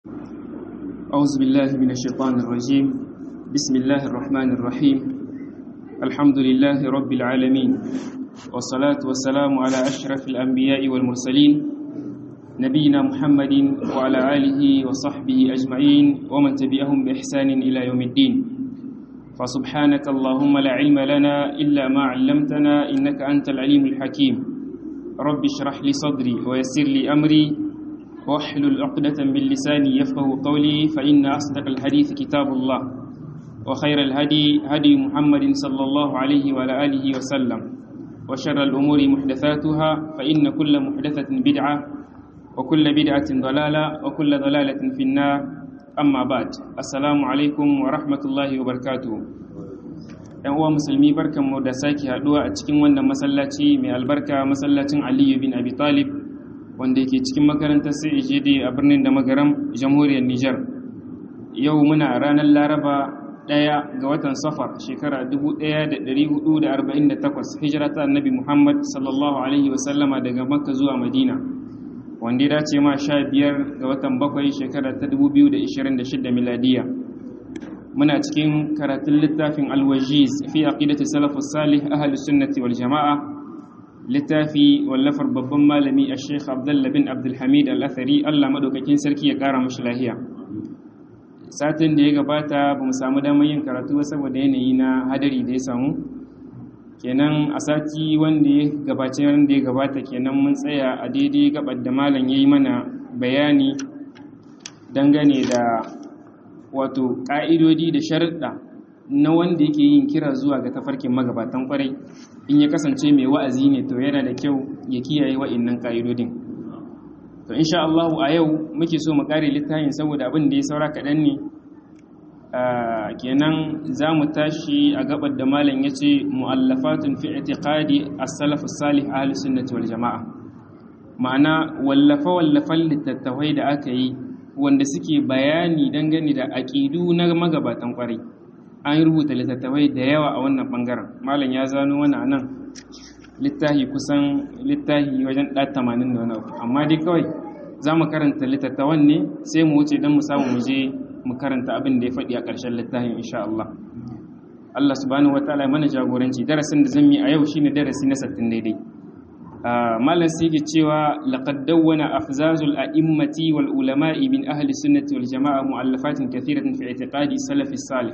أعوذ بالله من الشيطان الرجيم بسم الله الرحمن الرحيم الحمد لله رب العالمين والصلاة والسلام على أشرف الأنبياء والمرسلين نبينا محمد وعلى آله وصحبه أجمعين ومن تبعهم بإحسان إلى يوم الدين فسبحانك اللهم لا علم لنا إلا ما علمتنا إنك أنت العليم الحكيم رب اشرح لي صدري ويسر لي أمري واحلل عقدة من لساني يفقه قولي فإن أصدق الحديث كتاب الله وخير الهدي هدي محمد صلى الله عليه وعلى آله وسلم وشر الأمور محدثاتها فإن كل محدثة بدعة وكل بدعة ضلالة وكل ضلالة في النار أما بعد السلام عليكم ورحمة الله وبركاته ‘yan uwa musulmi barkanmu da sake haɗuwa a cikin wannan masallaci mai albarka masallacin aliyu bin abi talib wanda yake cikin makarantar CAJD a birnin da magaram jamhuriyar Nijar. Yau muna ranar Laraba ɗaya ga watan Safar shekara 1448 hijira ta annabi Muhammad sallallahu Alaihi wasallama daga Makka zuwa Madina, wanda ya dace ma sha biyar ga watan bakwai shekara ta 2026 miladiya. Muna cikin karatun littafin Alwajiz fi aqidati salafus salih ahlus sunnati wal jama'a littafi wallafar babban malami a sheikh abdullah bin abdulhamid al-athari allah maɗaukakin sarki ya ƙara mashi lahiya satin da ya gabata ba mu samu damar yin karatu ba saboda yanayi na hadari da ya samu kenan a sati wanda ya gabace wanda ya gabata kenan mun tsaya a daidai gabar da malam ya yi mana bayani dangane da wato ƙa'idodi da sharuɗa na wanda yake yin kira zuwa ga tafarkin magabatan kwarai in ya kasance mai wa'azi ne to yana da kyau ya kiyaye wa'innan ƙa'idodin to insha Allah a yau muke so mu kare littafin saboda abin da ya saura kaɗan ne kenan za mu tashi a gabar da malam ya ce mu'allafatun fi itiqadi as-salaf as-salih ahli sunnati wal jama'a ma'ana wallafa wallafan littattafai da aka yi wanda suke bayani dangane da aƙidu na magabatan kwarai an rubuta littattafai da yawa a wannan bangaren malam ya zano wani a nan littahi kusan littahi wajen ɗa tamanin da wani abu amma dai kawai za mu karanta littattafan ne sai mu wuce don mu samu mu je mu karanta abin da ya faɗi a ƙarshen littafin insha Allah Allah subhanahu wa ta'ala mana jagoranci darasin da zan yi a yau shine darasi na sattin daidai malam sai ke cewa laqad dawwana afzazul a'immati wal ulama'i min ahli sunnati wal jama'a mu'allafatin kathiratan fi i'tiqadi salafi salih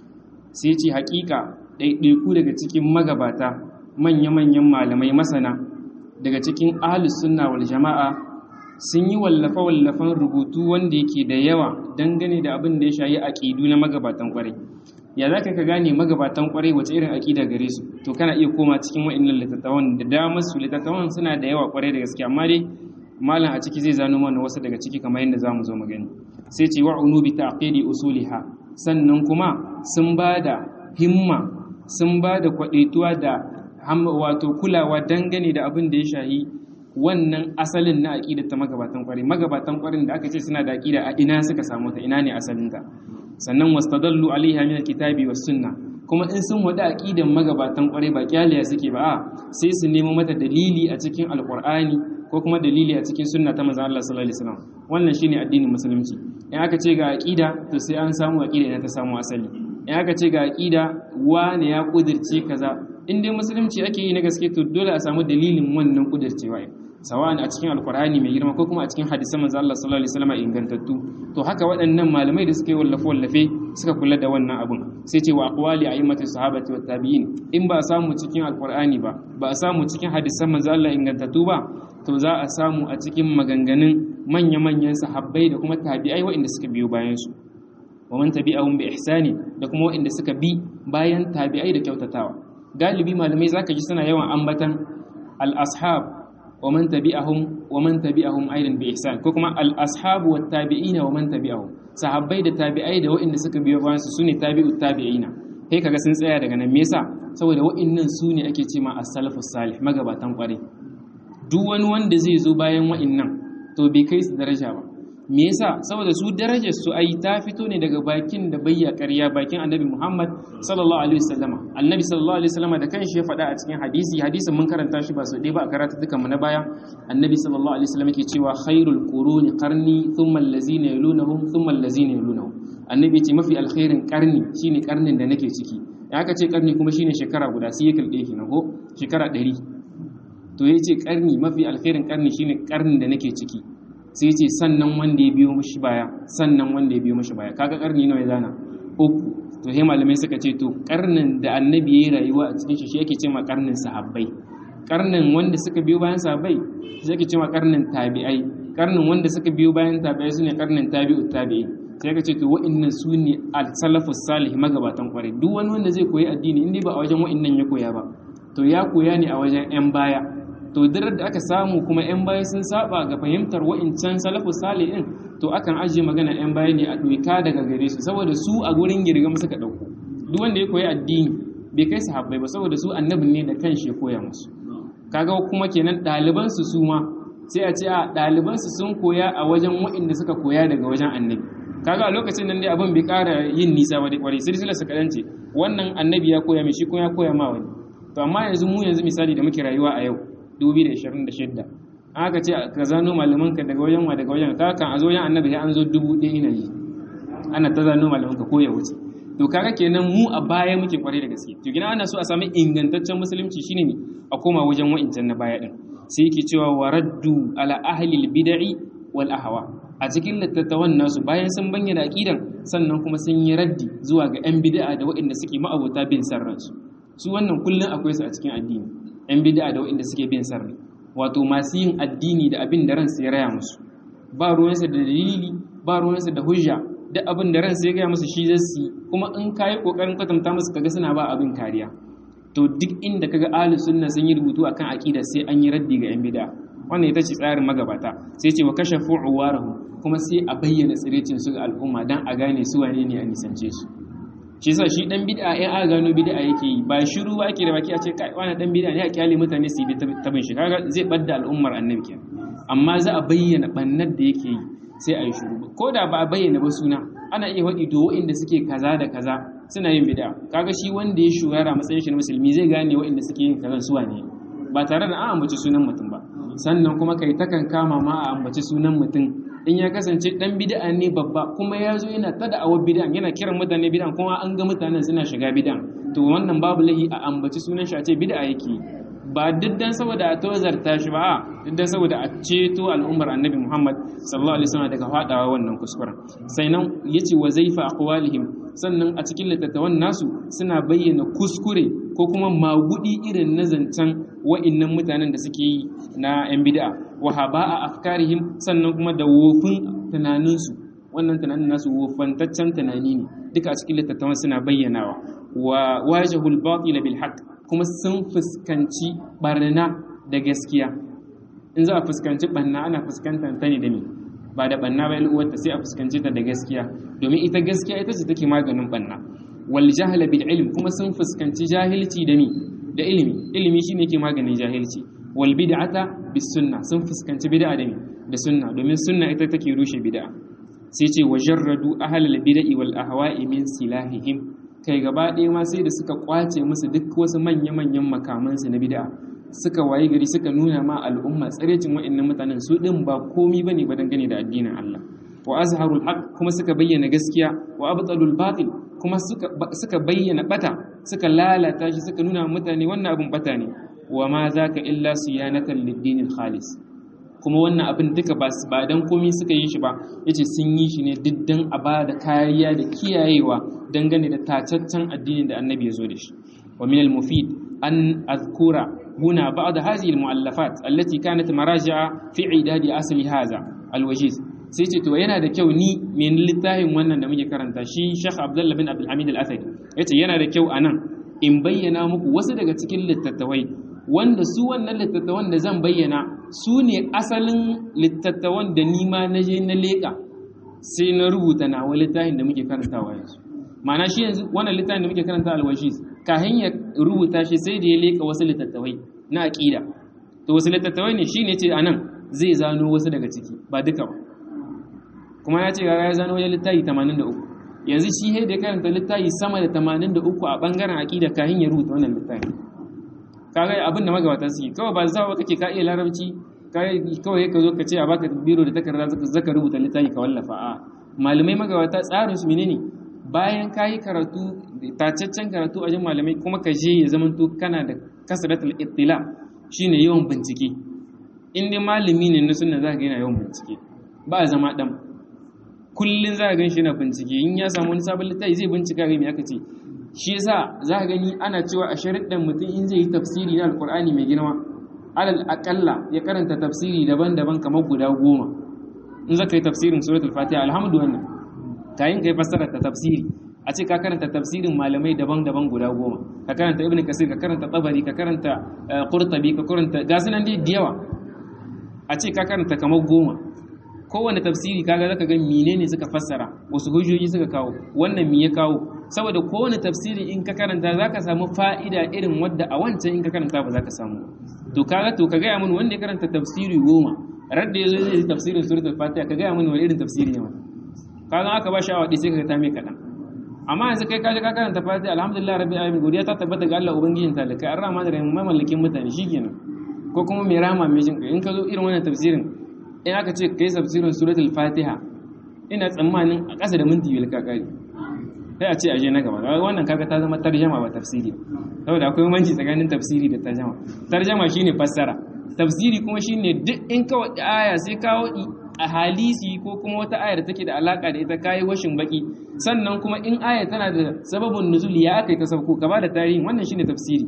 sai ce hakika ɗaiɗaiku daga cikin magabata manya-manyan malamai masana daga cikin ahlus sunna wal jama'a sun yi wallafa-wallafan rubutu wanda yake da yawa dangane da abin da ya shayi aƙidu na magabatan ƙwarai ya za ka gane magabatan ƙwarai wace irin aƙida gare su to kana iya koma cikin wa'annan littattafan da damar su littattafan suna da yawa ƙwarai da gaske amma dai malam a ciki zai zano mana wasu daga ciki kamar yadda za mu zo mu gani sai ce wa'unu bi ta'qidi usuliha sannan kuma sun ba da himma sun ba da kwaɗaituwa da wato kulawa dangane da abin da ya shahi wannan asalin na aƙidar ta magabatan ƙwari magabatan ƙwarin da aka ce suna da aƙida a ina suka samu ta ina ne asalinta sannan wastadallu alaiha min alkitabi was sunna kuma in sun wada aƙidan magabatan ƙwarai ba kyaliya suke ba a sai su nemo mata dalili a cikin alƙur'ani ko kuma dalili a cikin sunna ta manzon Allah sallallahu alaihi wasallam wannan shine addinin musulunci in aka ce ga aqida to sai an samu aqida ina ta samu asali in aka ce ga aqida wane ya kudirce kaza in dai musulunci ake yi na gaske to dole a samu dalilin wannan kudircewa sawa'an a cikin alqur'ani mai girma ko kuma a cikin hadisan manzon Allah sallallahu alaihi wasallam ingantattu to haka waɗannan malamai da suka yi wallafe wallafe suka kula da wannan abun sai ce wa aqwali a'immatu sahabati wat tabi'in in ba a samu cikin alqur'ani ba ba a samu cikin hadisan manzon Allah ingantattu ba to za a samu a cikin maganganun manya-manyan sahabbai da kuma tabi'ai waɗanda suka biyo bayansu wa man tabi'ahum bi ihsani da kuma waɗanda suka bi bayan tabi'ai da kyautatawa galibi malamai zaka ji suna yawan ambatan al-ashab wa man tabi'ahum wa man tabi'ahum aidan bi ihsan ko kuma al-ashab wa tabi'ina wa man tabi'ahum sahabbai da tabi'ai da waɗanda suka biyo bayansu sune tabi'ut tabi'ina kai kaga sun tsaya daga nan me yasa saboda waɗannan su ne ake cewa as-salafus salih magabatan kwarai duk wani wanda zai zo bayan wa'innan to bai kai su daraja ba me yasa saboda su darajar su ai ta fito ne daga bakin da bayya ƙarya bakin annabi Muhammad sallallahu alaihi wasallama annabi sallallahu alaihi wasallama da kanshi ya faɗa a cikin hadisi hadisin mun karanta shi ba su ɗaya ba a karatu dukan mu na baya annabi sallallahu alaihi wasallam yake cewa khairul quruni qarni thumma allazina yalunhum thumma allazina yalunhum annabi ce mafi alkhairin karni shine karnin da nake ciki in aka ce karni kuma shine shekara guda sai ya kalbe kenan ko shekara 100 to yace karni mafi alkhairin karni shine karnin da nake ciki sai ce sannan wanda ya biyo mishi baya sannan wanda ya biyo mishi baya kaga karni nawa ya zana uku to he malamai suka ce to karnin da annabi yayi rayuwa a cikin shi shi yake cewa karnin sahabbai karnin wanda suka biyo bayan sahabbai shi yake cewa karnin tabi'ai karnin wanda suka biyo bayan tabi'ai sune karnin tabi'ut tabi'i sai ka ce to wa'annan su ne al-salafus salih magabatan kwarai duk wani wanda zai koyi addini in dai ba a wajen wa'annan ya koya ba to ya koya ne a wajen yan baya to dirar da aka samu kuma 'yan baya sun saba ga fahimtar wa'incan salafu salihin to akan ajiye magana 'yan baya ne a ɗoika daga gare su saboda su a gurin girgam suka ɗauko duk wanda ya koyi addini bai kai sahabbai ba saboda su annabin ne da kanshi ya koya musu kaga kuma kenan ɗalibansu su ma sai a ce a ɗalibansu sun koya a wajen wa'inda suka koya daga wajen annabi kaga a lokacin nan dai abin bai ƙara yin nisa ba dai kwarai silsilar su kaɗan ce wannan annabi ya koya mai shi kuma ya koya ma wani to amma yanzu mu yanzu misali da muke rayuwa a yau 2026 aka ce ka zano malamanka daga wajen wa daga wajen ka kan a zo yan annabi an zo dubu ɗaya ina yi ana ta zano malamanka ko ya wuce to kaga kenan mu a baya muke kwarai da gaske to gina ana so a sami ingantaccen musulunci shine ne a koma wajen wa'incan na baya din sai yake cewa waraddu ala ahli bid'i wal ahwa a cikin littattafan nasu bayan sun bayyana aqidan sannan kuma sun yi raddi zuwa ga yan bid'a da waɗanda suke ma'abota bin sarransu su wannan kullun akwai su a cikin addini 'yan bid'a da waɗanda suke bin sarri wato masu yin addini da abin da ransu ya raya musu ba ruwansa da dalili ba ruwansa da hujja duk abin da ransu ya gaya musu shi zai kuma in ka yi ƙoƙarin kwatanta musu kaga suna ba abin kariya to duk inda kaga ahlus sunna sun yi rubutu akan aqida sai an yi raddi ga 'yan bid'a wannan ita ce tsarin magabata sai ce wa kashafu uwarahu kuma sai a bayyana tsirecin su ga al'umma dan a gane su wane ne a nisance su shi yasa shi dan bid'a ya aka gano bid'a yake yi ba shiru ba ake da baki a ce kai wani dan bid'a ne a kyale mutane su yi ta bin shi kaga zai badda al'ummar annabi kenan amma za a bayyana bannar da yake yi sai a yi shiru ko da ba a bayyana ba suna ana iya waɗi to waɗanda suke kaza da kaza suna yin bid'a kaga shi wanda ya shugara matsayin shi na musulmi zai gane waɗanda suke yin kaza su wane ba tare da an ambaci sunan mutum ba sannan kuma kai takan kama ma a ambaci sunan mutum in ya kasance dan bid'a ne babba kuma ya zo yana ta da'awar bid'a yana kiran mutane bid'a kuma an ga mutanen suna shiga bid'a to wannan babu lahi a ambaci sunan shi a ce bid'a yake ba diddan saboda a tozarta shi ba diddan saboda a ceto al'ummar annabi Muhammad sallallahu alaihi wasallam daga fadawa wannan kuskuren sai nan yace wa zaifa aqwalihim sannan a cikin littattafan nasu suna bayyana kuskure ko kuma magudi irin na zancen wa'innan mutanen da suke yi na yan bid'a wa haba'a afkarihim sannan kuma da wofin tunaninsu wannan tunanin nasu wofantaccen tunani ne duka a cikin littattafan suna bayyanawa wa wajahul batil bil haqq kuma sun fuskanci barna da gaskiya in za a fuskanci barna ana fuskantar ta ne da me ba da banna ba uwarta sai a fuskanci ta da gaskiya domin ita gaskiya ita ce take maganin banna wal jahla bil ilm kuma sun fuskanci jahilci da mi da ilimi ilimi shine ke maganin jahilci wal bid'ata bis sunna sun fuskanci bid'a da mi da sunna domin sunna ita take rushe bid'a sai ce wajarradu ahlal bid'i wal ahwa'i min silahihim kai gaba ɗaya ma sai da suka kwace musu duk wasu manya-manyan makamansu na bid'a suka waye gari suka nuna ma al'umma tsarecin wa'annan mutanen su ɗin ba komi ba ne ba dangane da addinin Allah wa azharul haq kuma suka bayyana gaskiya wa abtalul batil kuma suka bayyana bata suka lalata shi suka nuna mutane wannan abin bata ne wa ma zaka illa siyanatan lid-dinil khalis kuma wannan abin duka ba ba dan komi suka yi shi ba yace sun yi shi ne diddan a ba da kariya da kiyayewa dangane da tacaccen addinin da annabi ya zo da shi wa min al-mufid an azkura هنا بعض هذه المؤلفات التي كانت مراجع في عداد أصل هذا الوجيز sai ce to yana da kyau ni min littafin wannan da muke karanta shi Sheikh Abdullah bin Abdul Hamid Al-Athari yace yana da kyau anan in bayyana muku wasu daga cikin littattafai wanda su wannan littattafan da zan bayyana su ne asalin littattafan da ni ma na je na leka sai na rubuta na wani littafin da muke karantawa yanzu ma'ana shi yanzu wannan littafin da muke karanta al-Wajiz kahin ya rubuta shi sai da ya leka wasu littattafai na aƙida to wasu littattafai ne shine ce anan zai zano wasu daga ciki ba duka ba kuma ya ce ya zano wajen littafi 83 yanzu shi he da karanta littafi sama da 83 a bangaren aqida kahin ya rubuta wannan littafi kaga abin da magabata su kawai ba zawa kake ka iya larabci kawai ka zo ka ce a baka biro da takarda zaka rubuta littafi ka wallafa a malamai magabata tsarin su menene bayan ka yi karatu tacaccen karatu a jin malamai kuma ka je ya zama to kana da kasratul ittila shine yawan bincike in dai malami ne na sunna zaka ga yana yawan bincike ba a zama dan kullun zaka gan shi yana bincike in ya samu wani sabon littafi zai bincika ga me aka ce shi yasa zaka gani ana cewa a shariddan mutum in zai yi tafsiri na alqur'ani mai girma alal aqalla ya karanta tafsiri daban-daban kamar guda goma in zaka yi tafsirin suratul fatiha alhamdulillah kayan kai fassara ta tafsiri a ce ka karanta tafsirin malamai daban-daban guda goma ka karanta ibn kasir ka karanta tabari ka karanta qurtubi ka karanta gasu nan dai da yawa a ce ka karanta kamar goma kowane tafsiri kaga zaka ga menene suka fassara wasu hujjoji suka kawo wannan me ya kawo saboda kowane tafsiri in ka karanta zaka samu fa'ida irin wadda a wancan in ka karanta ba zaka samu to kaga to ka gaya mun wanda ya karanta tafsiri goma radda yazo zai yi tafsirin suratul fatiha ka gaya mun wani irin tafsiri ne wannan kaga aka ba shi awa sai ka ta mai kaɗan amma yanzu kai kaje ka karanta fati alhamdulillah rabbil alamin godiya ta tabbata ga Allah ubangijin talakai an rama da rahim mamallakin mutane shikenan ko kuma mai rama mai jin in ka zo irin wannan tafsirin in aka ce kai tafsirin suratul fatiha ina tsammanin a ƙasa da minti biyar ka kare sai a ce aje na gaba wannan kaga ta zama tarjama ba tafsiri saboda akwai manci tsakanin tafsiri da tarjama tarjama shine fassara tafsiri kuma shine duk in ka wadi aya sai ka wadi a halisi ko kuma wata ayar da take da alaka da ita kayi washin baki sannan kuma in aya tana da sababin nuzul ya aka yi ta sabko ka da tarihin wannan shine tafsiri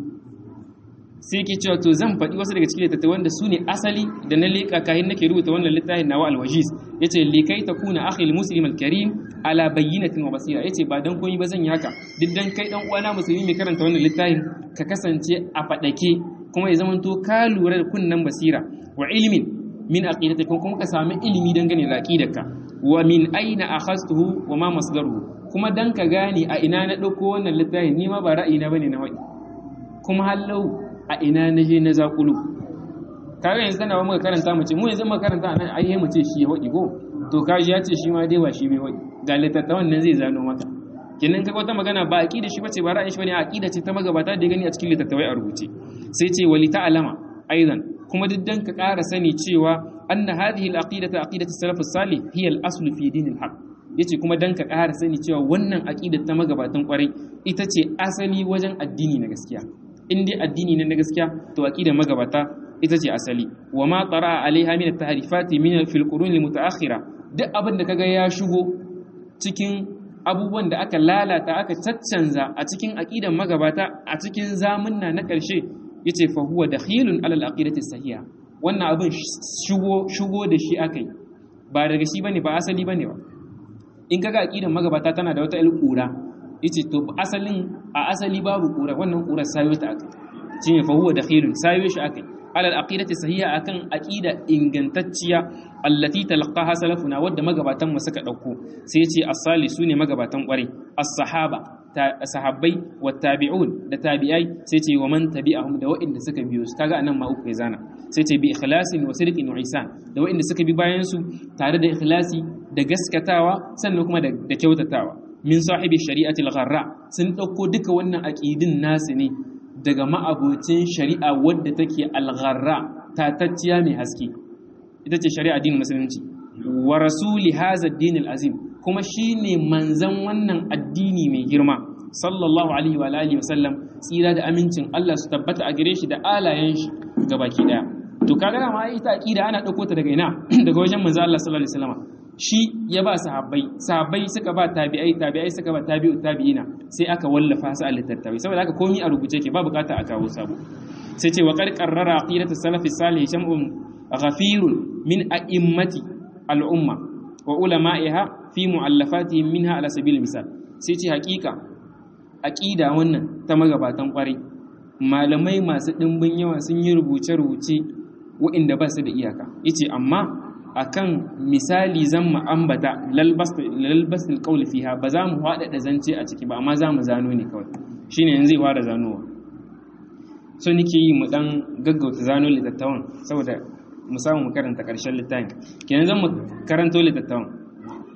sai ke cewa to zan faɗi wasu daga cikin littattafai wanda su ne asali da na leƙa kahin nake rubuta wannan littafin nawa alwajiz yace likai takuna akhil muslim alkarim ala bayyinatin wa basira yace ba dan komai ba zan yi haka duk dan kai dan uwana musulmi mai karanta wannan littafin ka kasance a fadake kuma ya zamanto ka lura da kunnan basira wa ilmin min aqidatikum kuma ka sami ilimi dangane da aqidarka wa min aina akhastuhu wa ma masdaruhu kuma dan ka gane a ina na dauko wannan littafin ni ma ba ra'ayina bane na wai kuma hallau a ina na je na zakulu kaga yanzu tana ba muka karanta mu ce mu yanzu muka karanta nan ai mu ce shi ya wadi ko to kaji ya ce shi ma dai ba shi bai wadi ga littattafan nan zai zano maka kenan kaga wata magana ba aqida shi bace ba ra'ayin shi bane aqida ce ta magabata da gani a cikin littattafai a rubuce sai ce wali ta'alama aidan kuma duk dan ka ƙara sani cewa anna hadhihi al-aqidatu aqidatu salaf as-salih hiya al-aslu fi din al-haq yace kuma dan ka ƙara sani cewa wannan aqida ta magabatan kwarai ita ce asali wajen addini na gaskiya in dai addini ne na gaskiya to aqida magabata ita ce asali wa ma tara alaiha min at-tahrifati min fil qurun al-mutaakhira duk abin da kaga ya shigo cikin abubuwan da aka lalata aka caccanza a cikin aqidan magabata a cikin zamunna na ƙarshe yace fa huwa dakhilun ala al-aqidati sahiha wannan abin shigo shigo da shi akai ba daga shi bane ba asali bane ba in kaga aqidan magabata tana da wata alƙura yace to asalin a asali babu ƙura wannan ƙurar sayo ta akai shine fa huwa dakhilun sayo shi akai ala al-aqidati sahiha akan aqida ingantacciya allati talaqaha salafuna wadda magabatan mu suka dauko sai yace as-sali sune magabatan kwarai as-sahaba sahabbai wa tabi'un da tabi'ai sai ce wa man tabi'ahum da wa'inda suka biyo su kaga anan ma uku ya zana sai ce bi ikhlasin wa sidqin wa ihsan da wa'inda suka bi bayan su tare da ikhlasi da gaskatawa sannan kuma da kyautatawa min sahibi shari'ati al-gharra sun dauko duka wannan aqidin nasu ne daga ma'abocin shari'a wadda take al-gharra tatacciya mai haske ita ce shari'a din musulunci wa rasuli hadha ad-din al-azim kuma shi ne manzan wannan addini mai girma sallallahu alaihi wa alihi wasallam tsira da amincin Allah su tabbata a gare shi da alayen shi ga baki daya to kaga ma ita aqida ana dauko ta daga ina daga wajen manzo Allah sallallahu alaihi wasallam shi ya ba sahabbai sahabbai suka ba tabi'ai tabi'ai suka ba tabi'u tabi'ina sai aka wallafa su a littattafai saboda haka komai a rubuce ke ba bukata a kawo sabo sai ce wa qad qarrara aqidatu salafi salih sham'un ghafirun min a'immati al-umma wa ulama'iha fi mu'allafatihim minha ala sabil misal sai ce hakika aqida wannan ta magabatan kwarai malamai masu dimbin yawa sun yi rubuce-rubuce waɗanda ba su da iyaka yace amma akan misali zan mu ambata lalbas alqawl fiha ba za mu hada da zance a ciki ba amma za mu zano ne kawai shine yanzu zai fara zanowa so nake yi mu dan gaggauta zano litattawan saboda mu samu mu karanta ƙarshen littafin kenan zan mu karanto littattafan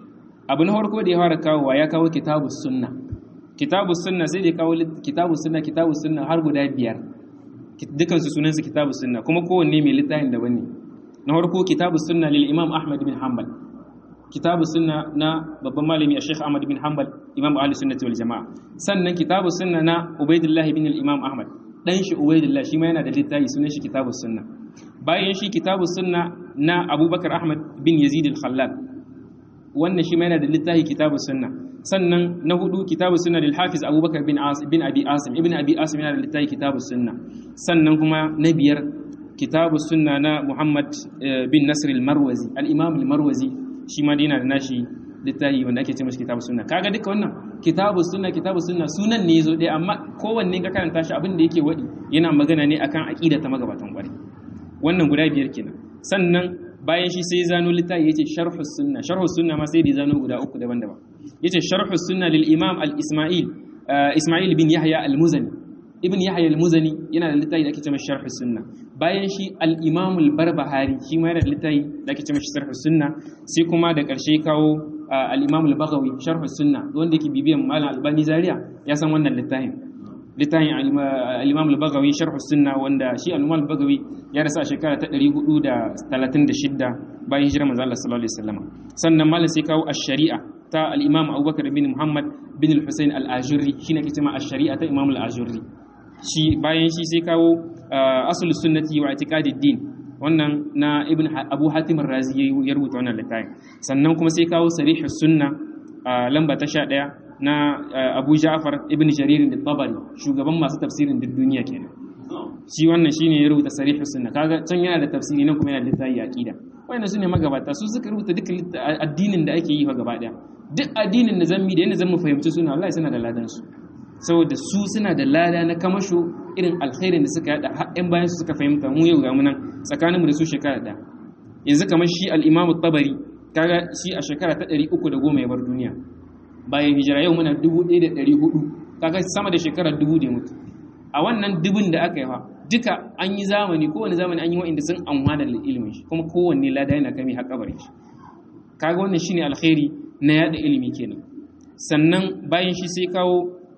abu na farko da ya fara kawowa ya kawo kitabus sunna kitabus sunna sai da ya kawo kitabus sunna kitabus sunna har guda biyar dukan su sunansu kitabus sunna kuma kowanne mai littafin daban ne na farko kitabus sunna lil imam ahmad bin hanbal kitabus sunna na babban malami a sheikh ahmad bin hanbal imam ahli sunnati wal jamaa sannan kitabus sunna na ubaidillah bin al imam ahmad dan shi ubaidillah shi ma yana da littafi sunan shi kitabus sunna bayan shi kitabus sunna na abubakar ahmad bin yazid al khallal wannan shi ma yana da littafi kitabus sunna sannan na hudu kitabus sunna lil hafiz abubakar bin asim bin abi asim ibn abi asim yana da littafi kitabus sunna sannan kuma na biyar kitabus sunna na muhammad bin nasr al marwazi al imam al marwazi shi ma yana da nashi littafi wanda ake ce mashi kitabus sunna kaga duka wannan kitabus sunna kitabus sunna sunan ne yazo dai amma kowanne ka karanta shi abin da yake wadi yana magana ne akan aqida ta magabatan kwarai wannan guda biyar kenan sannan bayan shi sai zano littafi yace sharhus sunna sharhus sunna ma sai da zano guda uku daban-daban yace sharhus sunna lil imam al isma'il isma'il bin yahya al muzani ibn yahya al muzani yana da littafi da ake cewa sharhus sunna bayan shi al imam al barbahari shi ma yana da littafi da ake cewa sharhus sunna sai kuma da karshe kawo al imam al baghawi sharhus sunna wanda yake bibiyan malam albani zaria ya san wannan littafin littafin al-imam al-bagawi sharh sunna wanda shi al-imam al-bagawi ya rasa a shekara ta 436 bayan hijirar manzo Allah sallallahu alaihi wasallam sannan malam sai kawo ash-shari'a ta al-imam Abubakar bin Muhammad bin al-Husayn al-Ajurri shine ke cewa ash-shari'a ta imam al-Ajurri shi bayan shi sai kawo asul sunnati wa i'tiqadid din wannan na ibn Abu Hatim ar-Razi ya rubuta wannan littafin sannan kuma sai kawo sarihus sunna lamba ta 11 na Abu Ja'far ibn Jarir al-Tabari shugaban masu tafsirin duk duniya kenan shi wannan shine ya rubuta sarih sunna kaga can yana da tafsiri nan kuma yana da littafi aqida wannan sune magabata su suka rubuta duk addinin da ake yi fa gaba daya duk addinin da zammi da yanda zan mu fahimci suna wallahi suna da ladan su saboda su suna da lada na kamasho irin alkhairin da suka yada har bayan su suka fahimta mu yau ga mu nan tsakaninmu da su shekara da yanzu kamar shi al-Imam tabari kaga shi a shekara ta 310 ya bar duniya bayan hijira yau muna 1400 kaga sama da shekarar dubu da mutu a wannan dubun da aka yi fa duka an yi zamani kowane zamani an yi wa'inda sun amfana da ilimin shi kuma kowanne lada yana kame har kabarin shi kaga wannan shine alkhairi na yada ilimi kenan sannan bayan shi sai kawo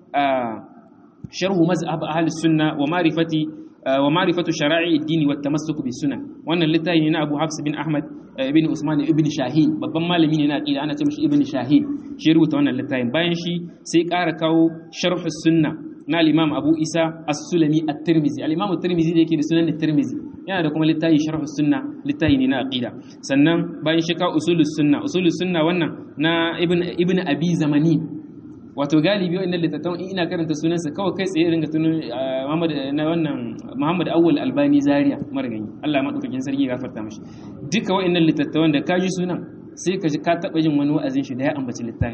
sharhu mazhab ahli sunna wa ma'rifati wa ma'rifatu shara'i ad-din wa tamassuk bi sunan wannan littafi ne na Abu Hafs bin Ahmad ibn Usman ibn Shahin babban malami ne na aqida ana ce mishi ibn Shahin shi rubuta wannan littafin bayan shi sai ƙara kawo sharh sunna na al-Imam Abu Isa As-Sulami At-Tirmidhi al-Imam At-Tirmidhi da yake da sunan At-Tirmidhi yana da kuma littafi sharh sunna littafi ne na aqida sannan bayan shi kawo usulus sunna usulus sunna wannan na ibn ibn Abi Zamani wato galibi wannan littattafan in ina karanta sunansa kawai kai tsaye ringa tunan Muhammad na wannan Muhammad Awwal Albani Zaria margani Allah madaukakin sarki ya gafarta mishi duka wa'annan littattafan da kaji sunan sai ka ji ka taba jin wani wa'azin shi da ya ambaci littafin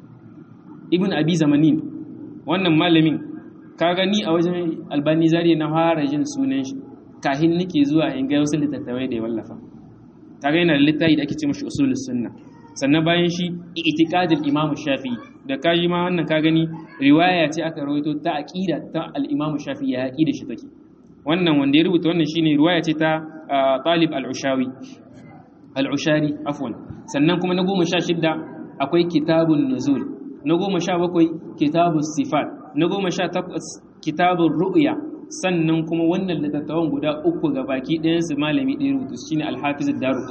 Ibn Abi Zamanin wannan malamin ka gani a wajen Albani Zaria na fara jin sunan shi kahin nake zuwa in ga wasu littattafai da ya wallafa kaga yana da littafi da ake ce mashi usulus sunna sannan bayan shi itiqadul imam shafi'i da kaji ma wannan ka gani riwaya ce aka rawaito ta aqida ta al-imam shafi'i ya aqida shi take wannan wanda ya rubuta wannan shine riwaya ce ta talib al-ushawi al-ushari afwan sannan kuma na goma sha shidda akwai kitabun nuzul na goma sha bakwai kitabun sifat na goma sha takwas kitabun ru'ya sannan kuma wannan littattafan guda uku ga baki ɗayansu malami ɗaya rubutu shine al-hafiz ad-daru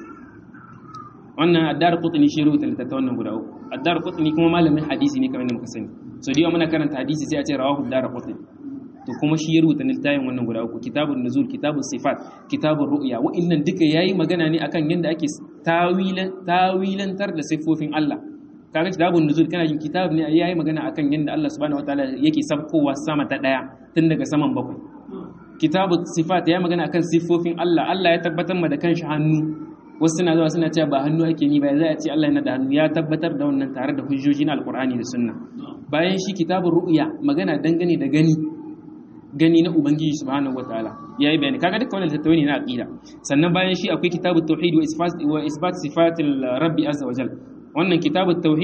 wannan addar qutni shi rubuta littattafan nan guda uku addar qutni kuma malamin hadisi ne kamar da muka sani so da muna karanta hadisi sai a ce rawahu addar qutni to kuma shi ya rubuta littafin wannan guda uku kitabun nuzul kitabun sifat kitabun ru'ya wa'annan duka yayi magana ne akan yanda ake tawilan tawilantar da sifofin Allah kaga kitabun nuzul kana jin kitab ne yayi magana akan yanda Allah subhanahu wataala yake sabkowa sama ta daya tun daga saman bakwai kitabun sifat yayi magana akan sifofin Allah Allah ya tabbatar ma da kanshi hannu wasu suna zuwa suna cewa ba hannu ake ni ba za a ce Allah yana da hannu ya tabbatar da wannan tare da hujjoji na alkur'ani da sunna bayan shi kitabun ru'ya magana dangane da gani gani na ubangiji subhanahu wataala yayi bayani kaga duka wannan tattauni na aqida sannan bayan shi akwai kitabut tauhid wa isbat wa isbat sifatil rabbi azza wajal wannan kitabut tauhid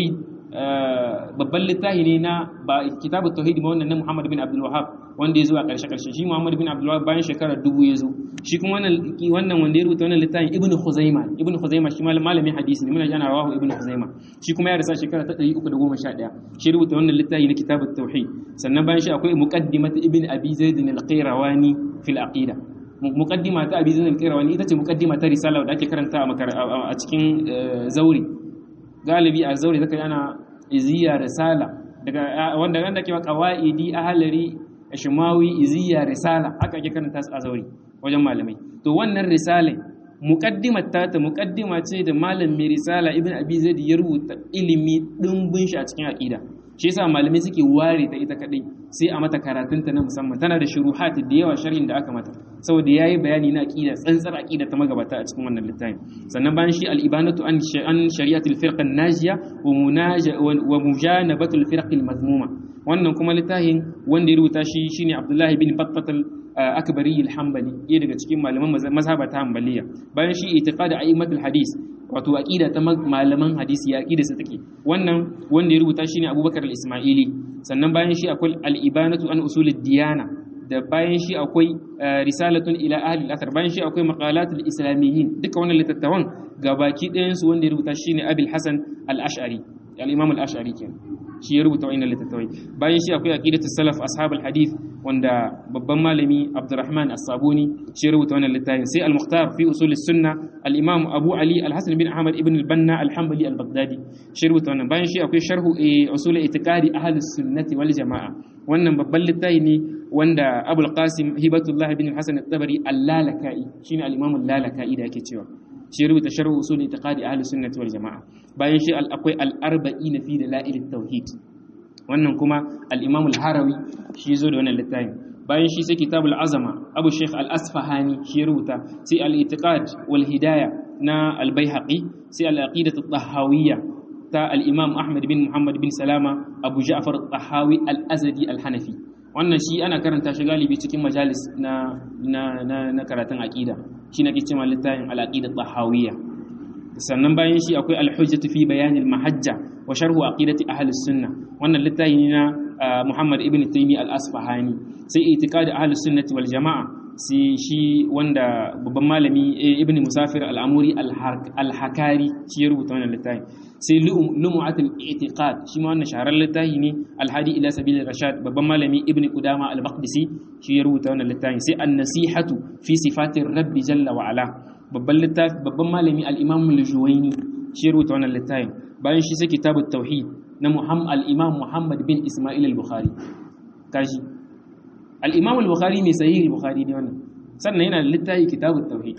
babban littafi ne na ba kitabut tauhid ba wannan na Muhammad bin Abdul Wahhab wanda ya zo a ƙarshe ƙarshe shi Muhammad bin Abdul Wahhab bayan shekara dubu ya zo shi kuma wannan wannan wanda ya rubuta wannan littafin Ibn Khuzaimah Ibn Khuzaimah shi malamin hadisi ne muna jana rawahu Ibn Khuzaimah shi kuma ya rasa shekara ta 311 shi rubuta wannan littafi na kitabut tauhid sannan bayan shi akwai muqaddimat Ibn Abi Zaid al-Qayrawani fil aqida muqaddima ta Abi Zaid al-Qayrawani ita ce muqaddima ta risala da ake karanta a cikin zauri galibi a zauri zaka yana iziya risala daga wanda wanda ke qawaidi ahlari shimawi iziya risala haka ake karanta su a zauri wajen malamai to wannan risalai muqaddimar ta ta muqaddima ce da malam mai risala ibn abi zaid ya rubuta ilimi dimbin shi a cikin aqida shi yasa malamai suke ware ta ita kadai sai a mata karatunta na musamman tana da shuruhat da yawa sharhin da aka mata saboda yayi bayani na aqida tsantsar aqida ta magabata a cikin wannan littafin sannan bayan shi al-ibanatu an an shari'atul firqa an-najiya wa munaja wa mujanabatul firqa al-mazmuma wannan kuma littafin wanda ya rubuta shi shine Abdullahi bin Battatal akbari al-hanbali ɗaya daga cikin malaman mazhaba ta hanbaliya bayan shi itiqad a'immatul hadis wato aqida ta malaman hadisi ya aqida su take wannan wanda ya rubuta shine Abubakar al-Ismaili sannan bayan shi akwai al-ibanatu an usulid diyana da bayan shi akwai risalatun ila ahli al-athar bayan shi akwai maqalatul islamiyyin duka wannan litattawan gabaki ɗayan su wanda ya rubuta shine Abil Hasan al-Ash'ari al-Imam al-Ash'ari kenan shi ya rubuta wa'annan littattafai bayan shi akwai aqidatu salaf ashabul hadith wanda babban malami Abdurrahman As-Sabuni shi ya rubuta wannan littafin sai al-Mukhtar fi usul sunna al-Imam Abu Ali al-Hasan bin Ahmad ibn al-Banna al-Hanbali al-Baghdadi shi ya rubuta wannan bayan shi akwai sharhu usul itiqadi ahlus sunnati wal jamaa wannan babban littafi ne wanda Abul Qasim Hibatullah bin Hasan at-Tabari al-Lalaka'i shine al-Imam al-Lalaka'i da yake cewa shi rubuta sharh usul itiqadi ahli sunnati wal jamaa bayan shi akwai al-arba'in fi dalail at-tauhid wannan kuma al-imam al-harawi shi zo da wannan littafin bayan shi sai kitabul azama abu shaykh al-asfahani shi rubuta sai al-itiqad wal hidaya na al-baihaqi sai al-aqidah at-tahawiyya ta al-imam ahmad bin muhammad bin salama abu ja'far at-tahawi al-azdi al-hanafi wannan shi ana karanta shi galibi cikin majalis na na na karatun aqida shi nake cewa littafin al-aqida tahawiyya sannan bayan shi akwai al-hujjatu fi bayan al-mahajja wa sharhu aqidati ahli sunna wannan littafi ne na Muhammad ibn Taymi al-Asfahani sai itiqadi ahli sunnati wal jamaa sai shi wanda babban malami ibn Musafir al-Amuri al-Hakari shi ya rubuta wannan littafi sai lumu'atul i'tiqad shi ma wannan shahararren littafi ne al-hadi ila sabilir rashad babban malami ibn Qudama al-Maqdisi shi ya rubuta wannan littafi sai an-nasihatu fi sifatir rabbi jalla wa ala babban littafi babban malami al-Imam al-Juwayni shi ya rubuta wannan littafin bayan shi sai kitabut tauhid na Muhammad al-Imam Muhammad bin Isma'il al-Bukhari kashi al-Imam al-Bukhari mai sahih al-Bukhari ne wannan sannan yana da littafi kitabut tauhid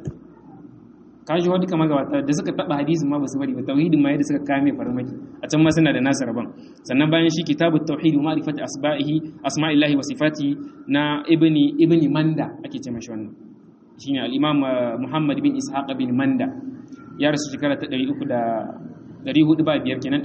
kashi wani kamar gabata da suka taba hadisin ma basu bari ba tauhidin ma yadda suka kame farmaki a can ma suna da nasu rabon sannan bayan shi kitabut tauhid wa ma'rifati asba'ihi asma'illahi wa sifatihi na ibni ibni manda ake ce mashi wannan shine al-Imam Muhammad bin Ishaq bin Manda ya rasu shekara ta 300 405 kenan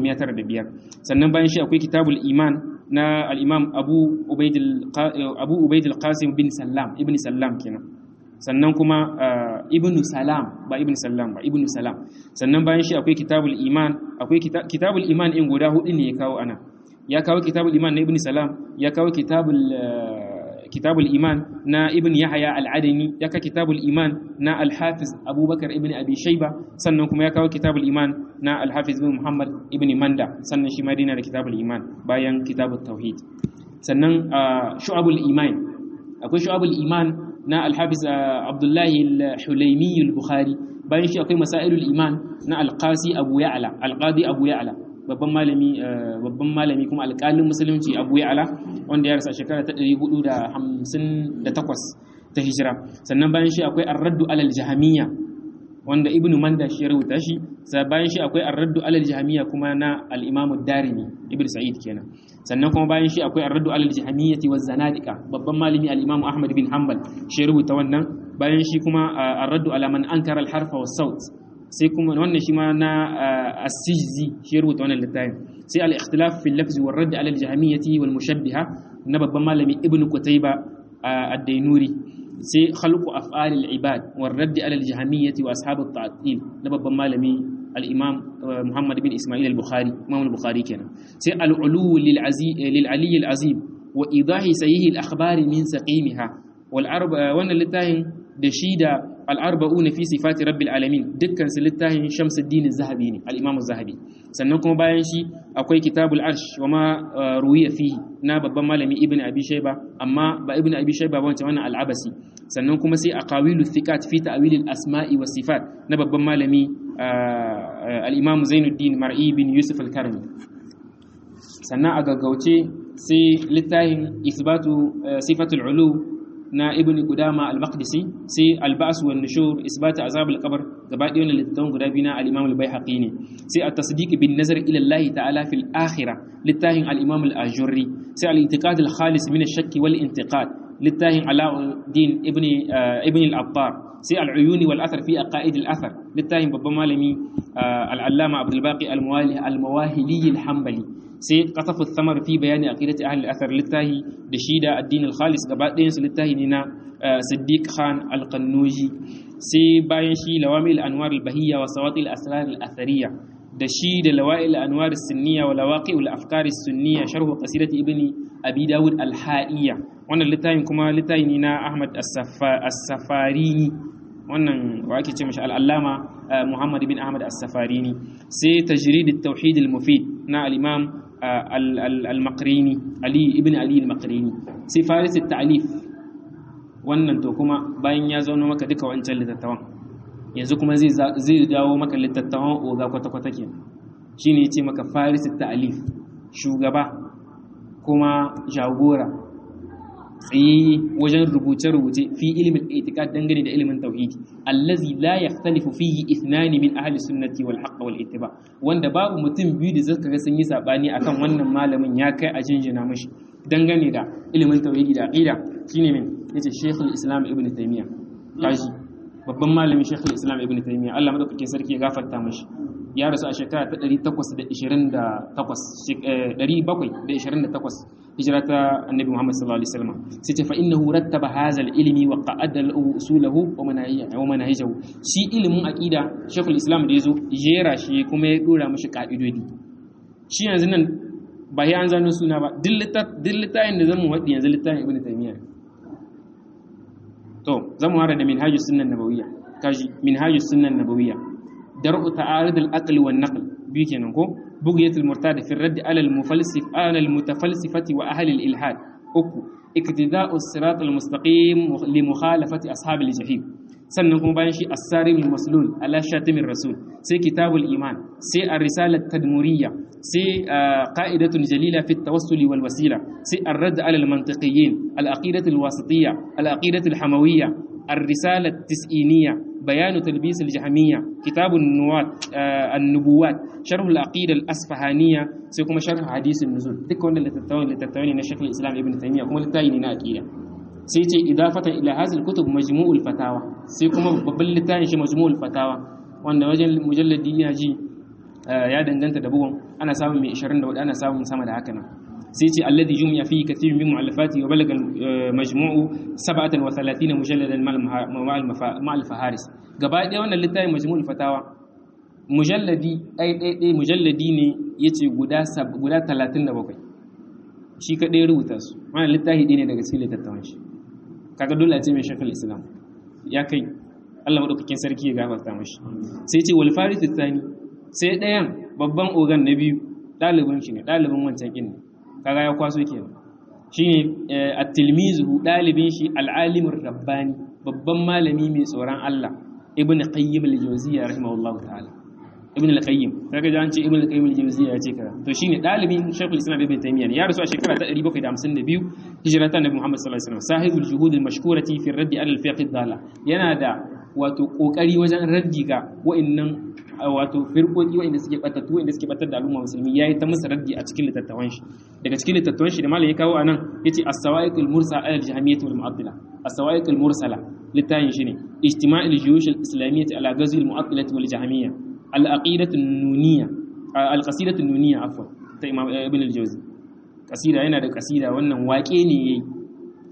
395 sannan bayan shi akwai kitabul iman na al-imam abu ubaidul abu ubaidul qasim bin sallam ibn sallam kenan sannan kuma ibn salam ba ibn sallam ba ibn salam sannan bayan shi akwai kitabul iman akwai kitabul iman in guda hudu ne ya kawo ana ya kawo kitabul iman na ibn salam ya kawo kitabul kitabul iman na ibn yahya al-adani ya kawo kitabul iman na al-hafiz abubakar ibn abi shayba sannan kuma ya kawo kitabul iman na al-hafiz ibn muhammad ibn manda sannan shi ma dina da kitabul iman bayan kitabut tauhid sannan shu'abul iman akwai shu'abul iman na al-hafiz abdullahi al-hulaimi al-bukhari bayan shi akwai masailul iman na al-qasi abu ya'la al-qadi abu ya'la babban malami babban malami kuma alƙalin musulunci Abu Ya'la wanda ya rasa shekara ta 458 ta hijira sannan bayan shi akwai ar-raddu alal jahamiyya wanda ibnu manda shi ya rubuta shi sai bayan shi akwai ar-raddu alal jahamiyya kuma na al-imam ad-darimi ibnu sa'id kenan sannan kuma bayan shi akwai ar-raddu alal jahamiyyati waz zanadiqa babban malami al-imam ahmad bin hanbal shi ya rubuta wannan bayan shi kuma ar-raddu ala man ankara al-harfa was-saut sai kuma wannan shi ma na as-sijzi shi ya rubuta wannan littafin sai al-ikhtilaf fi al-lafz wa radd ala al-jahmiyyati wal mushabbiha na babban malami ibnu qutayba ad-dainuri sai khalqu af'al al-ibad wa radd ala al-jahmiyyati wa ashab at-ta'til na babban malami al-imam Muhammad bin Ismail al-Bukhari imam al-Bukhari kenan sai al-ulu lil ali al-azim wa idahi sahih al-akhbar min saqimiha wal arba wannan littafin da shi da al-arba'un fi sifati rabbil alamin dukkan su littafin Shamsuddin az-Zahabi ne al-imam az-Zahabi sannan kuma bayan shi akwai kitabul arsh wa ma ruwiya fihi na babban malami ibn abi shayba amma ba ibn abi shayba ba wancan wannan al-abasi sannan kuma sai aqawilu thiqat fi ta'wil al-asma'i was sifat na babban malami al-imam Zainuddin Mar'i bin Yusuf al-Karmi sannan a gaggauce sai littafin isbatu sifatul ulu na ibn Qudama al-Maqdisi sai al-Ba's wa nushur isbatu azab al-qabr gaba ɗaya wannan littafin guda biyu na al-Imam al-Baihaqi ne sai at-tasdiq bin nazar ila Allah ta'ala fil akhirah littafin al-Imam al-Ajurri sai al-i'tiqad al-khalis min ash-shakk wal intiqad littafin Alauddin ibn ibn al-Attar sai al-uyuni wal athar fi aqaid al-athar littafin babban malami al-Allama Abdul Baqi al-Mawahili al-Hanbali sai qatafu thamar fi bayani aqidati ahli al-athar littahi da shi da addin al-khalis gaba ɗayan su littahi ne na Siddiq Khan al-Qannuji sai bayan shi lawamil anwar al-bahiyya wa sawati al-asrar al-athariya da shi da lawa'il anwar as-sunniya wa lawaqi al-afkar as-sunniya sharh qasidati ibni abi dawud al-ha'iyya wannan littafin kuma littafi ne na Ahmad as-Safarini wannan wa ake ce mashi al-allama Muhammad bin Ahmad as-Safarini sai tajrid at-tauhid al-mufid na al-imam al-Maqrini Ali ibn Ali al-Maqrini sai faris at-ta'lif wannan to kuma bayan ya zauna maka duka wancan litattawan yanzu kuma zai dawo maka litattawan oga kwata-kwata ke shi ne ce maka faris ta'alif shugaba kuma jagora tsaye wajen rubuce-rubuce fi ilimin itikad dangane da ilimin tauhidi allazi la yaxtalifu fihi ithnani min ahli sunnati wal haqq wal ittiba wanda babu mutum biyu da zaka ga sun yi sabani akan wannan malamin ya kai a jinjina mashi dangane da ilimin tauhidi da aqida shine min yace Sheikhul Islam Ibn Taymiyyah kaji babban malamin Sheikhul Islam Ibn Taymiyyah Allah madaukakin sarki ya gafarta mashi ya rasu a shekara ta 828 728 hijira ta Annabi Muhammad sallallahu alaihi wasallam sai ce fa innahu rattaba hadha al-ilmi wa qa'ada lahu usulahu wa manahiyahu wa manahijahu shi ilimin aqida Sheikhul Islam da yazo jera shi kuma ya dora mashi ka'idodi shi yanzu nan ba ya an zano suna ba duk littafin da zan mu waɗi yanzu littafin Ibn Taymiyyah to zamu hara da minhajus sunnah nabawiyya kaji minhajus sunnah nabawiyya dar'u ta'arid al-aql wan naql bi kenan ko bughyatul murtad fi ar-radd ala al-mufalsif ala al-mutafalsifati wa ahli al-ilhad uku iktida'u as-sirat al-mustaqim li mukhalafati ashab al-jahim sannan kuma bayan shi as-sarim al-maslul ala shatimir rasul sai kitabul iman sai ar-risalat tadmuriyya sai qa'idatun jalila fi at-tawassuli wal wasila sai ar-radd ala al-mantiqiyyin al-aqidatu al-wasitiyya al-aqidatu al-hamawiyya ar-risalat tis'iniyya بيان تلبيس الجهمية كتاب النوات النبوات شرح العقيدة الأصفهانية سيكون شرح حديث النزول دك وند اللي تتوين اللي تتوين شيخ الإسلام ابن تيمية كما لتاين ناكية سيتي إضافة إلى هذه الكتب مجموع الفتاوى سيكون ببل لتاين شي مجموع الفتاوى وأن وجل مجلد يجي ya danganta da bugun ana samun mai 24 ana samun sama da haka nan sai ce alladhi jumi'a fihi kathirun min mu'allafati wa balaga majmu'u 37 mujalladan ma'al faharis gaba ɗaya wannan littafin majmu'ul fatawa mujalladi ɗai ɗai ɗai mujalladi ne yace guda guda 37 shi kadai rubuta su wannan littafi ɗaya ne daga cikin littattafan shi kaga dole a ce mai shakal islam ya kai Allah madaukakin sarki ya gafarta mashi sai ce wal farith tsani sai ɗayan babban ogan na biyu ɗalibin shi ne ɗalibin wancan ƙin ne kaga ya kwaso ke shi ne a tilmizu ɗalibin shi al'alimin rabbani babban malami mai tsoron Allah ibn qayyim al-jawziyya rahimahullah ta'ala ibn al-qayyim kaga jan ce ibn al-qayyim al-jawziyya ya ce kaza to shine ɗalibin shaykhul islam ibn taymiyyah ya rasu a shekara ta 752 hijrata nabi muhammad sallallahu alaihi wasallam sahibul juhud al-mashkurati fi ar-radd ala al-fiqh ad-dala yana da wato kokari wajen raddi ga wa'annan wato firkoki wa'anda suke batattu wa'anda suke batar da al'umma musulmi yayi ta musu raddi a cikin littattafan shi daga cikin littattafan shi da malam ya kawo anan yace as-sawa'iqul mursala al-jahmiyyah wal mu'attila as-sawa'iqul mursala littafin shi ne ijtima'il juyush al-islamiyyah ala ghazwi al-mu'attilah wal jahmiyyah al-aqidatu an-nuniyya al-qasidatu an-nuniyya afwan ta imam ibn al-jawzi kasida yana da kasida wannan waƙe ne yayi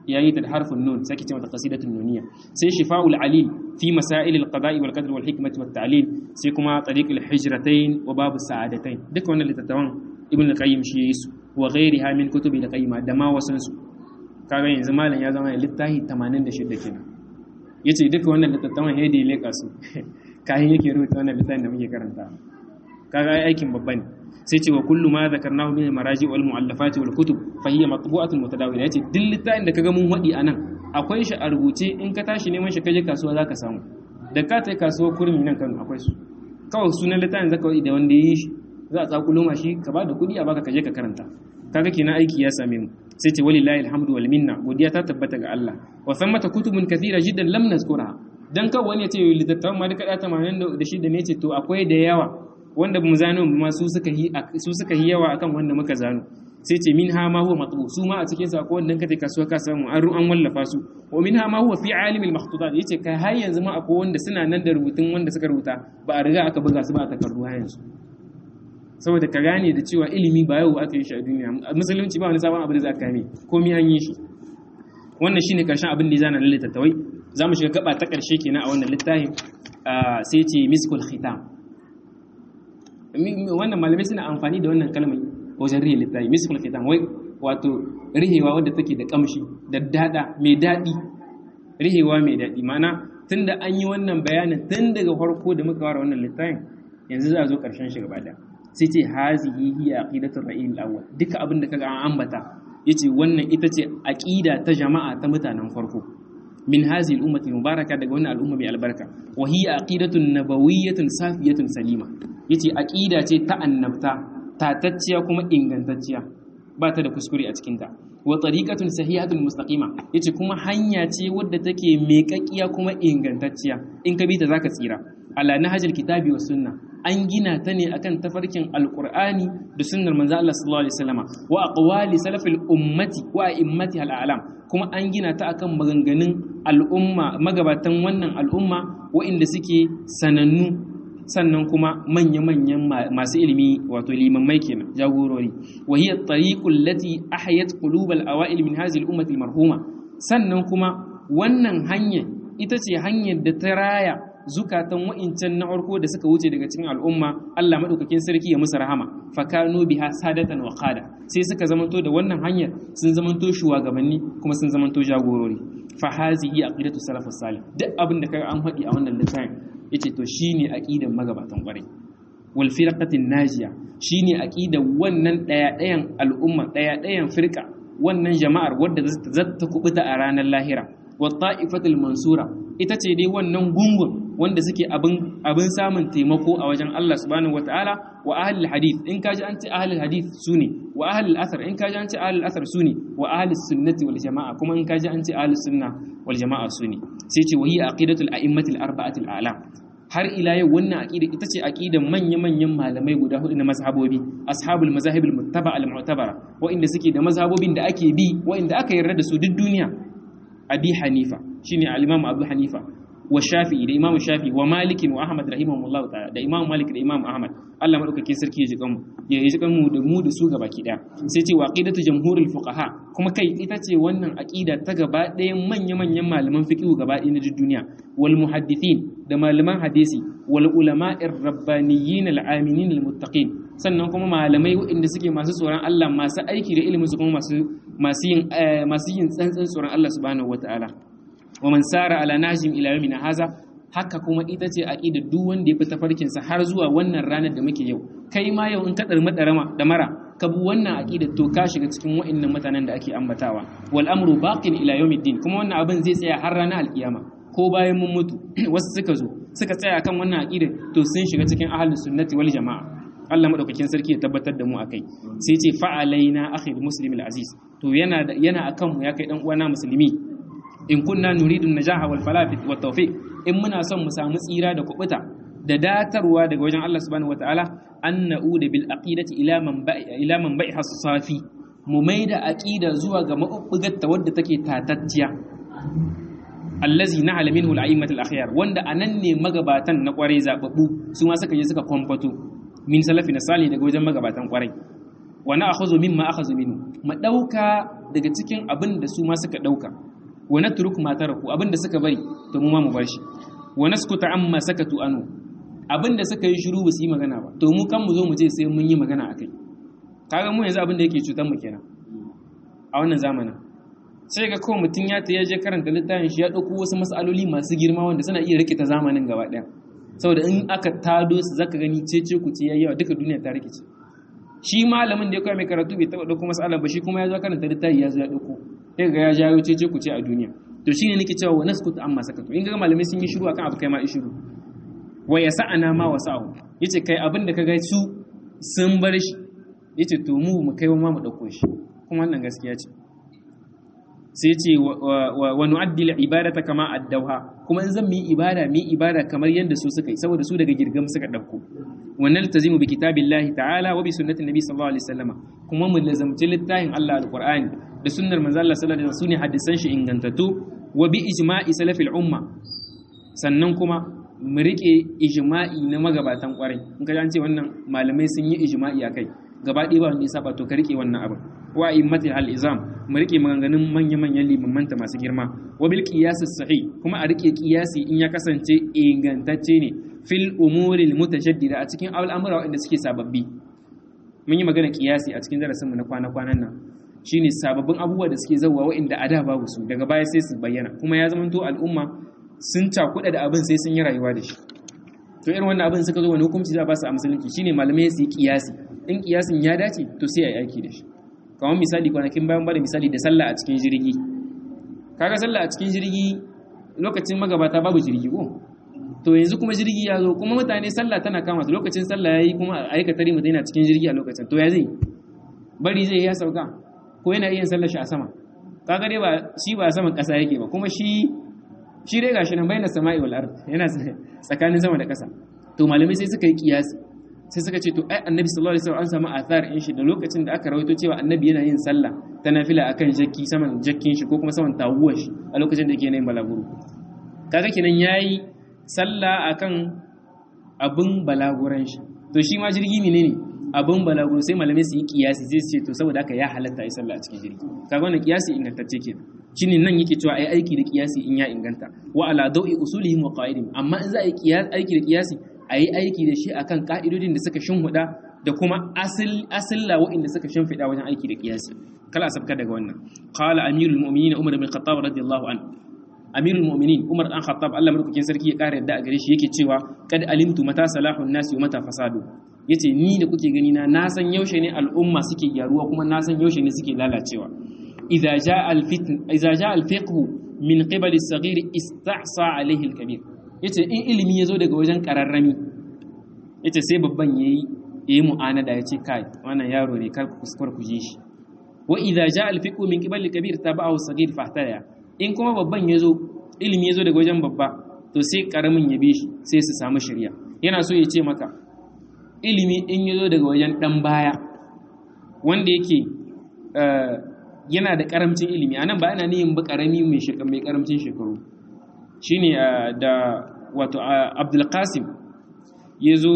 yayi ta da harfin nun sai ce mata qasidatun nuniyya sai shifa'ul alil fi masail al-qada'i wal qadr wal hikmati wat ta'lil sai kuma tariq al-hijratain wa bab as-sa'adatain duka wannan littattafan ibn al-qayyim shi yayi su wa ghairiha min kutubi al-qayyim da ma wasan su kaga yanzu malam ya zama littafi 86 kenan yace duka wannan littattafan hedi leka su kayan yake rubuta wannan littafin da muke karanta kaga aikin babba ne sai ce wa kullu ma zakarnahu min maraji wal muallafat wal kutub fa hiya matbu'atun mutadawila yace duk littafin da kaga mun wadi anan akwai shi a rubuce in ka tashi neman shi kaje kasuwa zaka samu da ka tai kasuwa kurmi nan kan akwai su kawai sunan littafin zaka wadi da wanda yi shi za a tsakulo ma shi ka bada kuɗi a baka kaje ka karanta kaga kenan aiki ya same mu sai ce walillahi alhamdu wal minna godiya ta tabbata ga Allah wa thammata kutubun kathira jiddan lam nazkurha dan kawai wani ya ce littattafan ma duka da 86 ne ce to akwai da yawa wanda mu zano ma su suka yi su suka yi yawa akan wanda muka zano sai ce min ha ma huwa matbu su ma a cikin sa ko wanda kaje kasuwa ka samu an ru an wallafa su wa min ha ma huwa fi alim al makhtutat yace kai har yanzu ma akwai wanda suna nan da rubutun wanda suka rubuta ba a riga aka buga su ba a takardu har yanzu saboda ka gane da cewa ilimi ba yau aka yi shi a duniya musulunci ba wani sabon abu da za ka kame komai an yi shi wannan shine karshen abin da ya zana lalle tattawai za mu shiga gaba ta karshe kenan a wannan littafin sai ce miskul khitam wannan malamai suna amfani da wannan kalmar wajen rihe littafi miskul khitam wai wato rihewa wadda take da kamshi da dada mai dadi rihewa mai dadi ma'ana tunda an yi wannan bayanin tun daga farko da muka fara wannan littafin yanzu za a zo karshen shi gaba da sai ce hazihi hiya aqidatul ra'il awwal duka abin da kaga an ambata yace wannan ita ce aqida ta jama'a ta mutanen farko min hazi al-ummati mubaraka daga wannan al'umma mai albarka wa hiya aqidatun nabawiyyatun safiyatun salima yace aqida ce ta annabta tatacciya kuma ingantacciya ba ta da kuskure a cikin ta wa tariqatun sahihatun mustaqima yace kuma hanya ce wadda take meƙaƙiya kuma ingantacciya in ka bi ta zaka tsira ala nahjil kitabi was sunna an gina ta ne akan tafarkin alqur'ani da sunnar manzo Allah sallallahu alaihi wasallama wa aqwali salafil ummati wa immati al-a'lam kuma an gina ta akan maganganun al'umma magabatan wannan al'umma waɗanda suke sanannu sannan kuma manya-manyan masu ilimi wato limammai kenan jagorori wa hiya tariqul lati ahyat qulubal awail min hadhihi al-ummati marhuma sannan kuma wannan hanya ita ce hanyar da ta raya zukatan wa'incan na farko da suka wuce daga cikin al'umma Allah madaukakin sarki ya musu rahama fakanu biha sadatan wa qada sai suka zamanto da wannan hanyar sun zamanto shugabanni kuma sun zamanto jagorori fa hazihi aqidatu salafus salih duk abin da kaga an faɗi a wannan littafin yace to shine aqidan magabatan kwarai wal firqatin najiya shine aqidan wannan daya dayan al'umma daya dayan firqa wannan jama'ar wadda zata kubuta a ranar lahira wa ta'ifatul mansura ita ce dai wannan gungun wanda suke abin abin samun taimako a wajen Allah subhanahu wataala wa ahlul hadith in kaji an ce ahlul hadith sune wa ahlul athar in kaji an ce ahlul athar sune wa ahlus sunnati wal jamaa kuma in kaji an ce ahlus sunna wal jamaa sune sai ce wa hiya aqidatul a'immatil arba'atil a'lam har ila yau wannan aqida ita ce aqidan manya-manyan malamai guda hudu na mazhabobi ashabul mazahibul muttaba al mu'tabara wa'inda suke da mazhabobin da ake bi wa'inda aka yarda da su duk duniya abi hanifa shine al-imam abu hanifa wa shafi'i da imam shafi'i wa malik wa ahmad rahimahumullah ta'ala da imam malik da imam ahmad Allah madaukakin sarki ya ji kanmu ya ji kanmu da mu da su gabaki daya sai ce wa aqidatu jamhurul fuqaha kuma kai ita ce wannan aqida ta gaba ɗayan manya-manyan malaman fiqh gaba ɗaya na duniya wal muhaddithin da malaman hadisi wal ulama'ir rabbaniyyin al-aminin al-muttaqin sannan kuma malamai waɗanda suke masu tsoron Allah masu aiki da ilimin su kuma masu masu yin masu yin tsantsan tsoron Allah subhanahu wataala wa man sara ala najim ila yawmina haza haka kuma ita ce aqida duk wanda ya fi tafarkin sa har zuwa wannan ranar da muke yau kai ma yau in ka dar madarama da mara ka bi wannan aqida to ka shiga cikin wa'annan mutanen da ake ambatawa wal amru baqin ila yawmiddin kuma wannan abin zai tsaya har ranar alkiyama ko bayan mun mutu wasu suka zo suka tsaya kan wannan aqida to sun shiga cikin ahlus sunnati wal jamaa Allah madaukakin sarki ya tabbatar da mu akai sai ce fa'alaina akhi muslim al-aziz to yana yana akan mu ya kai dan uwana musulmi in kunna nuridu najaha wal falah wa tawfiq in muna son mu samu tsira da kubuta da datarwa daga wajen Allah subhanahu wataala an na'uda bil aqidati ila man ba'i ila man ba'i hasafi mu maida aqida zuwa ga mabubbugar ta wadda take tatacciya allazi na'ala minhu al-a'immat al-akhyar wanda anan ne magabatan na kwarai zababbu su ma suka je suka kwamfato min salafi na salih daga wajen magabatan kwarai wa na'khudhu mimma akhadhu minhu mu dauka daga cikin abin da su ma suka dauka wa natruk ma taraku abin da suka bari to mu ma mu bar shi wa naskuta amma sakatu anu abin da suka yi shiru ba su yi magana ba to mu kan mu zo mu ce sai mun yi magana akai kaga mu yanzu abin da yake cutar mu kenan a wannan zamanin sai ga kawai mutum ya ta yaje karanta littafin shi ya ɗauko wasu matsaloli masu girma wanda suna iya rikita zamanin gaba ɗaya saboda in aka tado su zaka gani cece ku ce yayi yawa duka duniya ta rikice shi malamin da ya koya mai karatu bai taɓa ɗauko matsalar ba shi kuma ya zo karanta littafi ya zo ya ɗauko sai ga ya jawo cece ku ce a duniya to shine nake cewa wa naskutu amma sakatu in ga malamai sun yi shiru akan abu kai ma shiru wa yasa'ana ma wasa'u yace kai abin da kaga su sun bar shi yace to mu mu kai ma mu ɗauko shi kuma wannan gaskiya ce sai ce wa nu'addi al-ibadata kama addawha kuma in zan mu yi ibada mu yi ibada kamar yadda su suka yi saboda su daga girgam suka dauko wannan tazimu bi kitabillahi ta'ala wa bi sunnati nabi sallallahu alaihi wasallam kuma mu lazamci littafin Allah alqur'ani da sunnar manzo Allah sallallahu alaihi wasallam sune hadisan shi ingantattu wa bi ijma'i salafil umma sannan kuma mu rike ijma'i na magabatan kwarai in ka an ce wannan malamai sun yi ijma'i akai gaba ɗaya ba wanda ya saba to ka rike wannan abin wa immati al izam mu rike maganganun manya-manyan limamanta masu girma wa bil qiyas sahih kuma a rike qiyasi in ya kasance ingantacce ne fil umuri al mutashaddida a cikin al'amura wanda suke sababbi mun yi magana qiyasi a cikin darasin mu na kwana-kwanan nan shine sababbin abubuwa da suke zawwa wa'inda a da babu su daga baya sai su bayyana kuma ya zama to al'umma sun cakuɗa da abin sai sun yi rayuwa da shi to irin wannan abin suka zo wani hukunci za ba su a musulunci shine malamai su yi qiyasi in kiyasin ya dace to sai a yi aiki da shi kamar misali kwanakin bayan bada misali da sallah a cikin jirgi kaga sallah a cikin jirgi lokacin magabata babu jirgi ko to yanzu kuma jirgi ya zo kuma mutane sallah tana kama su lokacin sallah yayi kuma aikatari mutum yana cikin jirgi a lokacin to ya zai bari zai ya sauka ko yana iya sallar shi a sama kaga dai ba shi ba a saman kasa yake ba kuma shi shi dai gashi nan bayyana sama'i wal ard yana tsakanin sama da kasa to malamai sai suka yi kiyasi sai suka ce to ai annabi sallallahu alaihi wasallam an samu athar in shi da lokacin da aka rawaito cewa annabi yana yin sallah ta nafila akan jakki saman jakkin shi ko kuma saman tawuwar shi a lokacin da yake yin balaguro kaga kenan yayi sallah akan abun balaguran shi to shi ma jirgi menene abun balaguro sai malamai su yi kiyasi sai su ce to saboda haka ya halatta ai sallah a cikin jirgi kaga wannan kiyasi ingantacce kenan shine nan yake cewa ai aiki da kiyasi in ya inganta wa ala dawi usulihim wa qaidihim amma in za a yi aiki da kiyasi a yi aiki da shi akan ka'idodin da suka shimfiɗa da kuma asilla waɗanda suka shimfiɗa wajen aiki da kiyasi kala a sabka daga wannan qala amirul mu'minin umar bin khattab radiyallahu an amirul mu'minin umar dan khattab Allah madaukakin sarki ya ƙara yadda a gare shi yake cewa kad alimtu mata salahun nasi wa mata fasadu yace ni da kuke gani na na san yaushe ne al'umma suke gyaruwa kuma na san yaushe ne suke lalacewa idza jaa al fitn idza jaa al fiqh min qibal as-saghir ista'sa alayhi al-kabir yace in ilimi yazo daga wajen kararrami yace sai babban yayi yayi mu'anada yace kai wannan yaro ne kar ku kuskure ku ji shi wa idza jaa al fiqh min qibal al-kabir tabahu as-saghir fahtaya in kuma babban yazo ilimi yazo daga wajen babba to sai karamin ya bi shi sai su samu shari'a yana so ya ce maka ilimi in yazo daga wajen dan baya wanda yake yana da karamcin ilimi anan ba ana nihin ba karami mai shekaru mai karamcin shekaru shine da wato Abdul Qasim yazo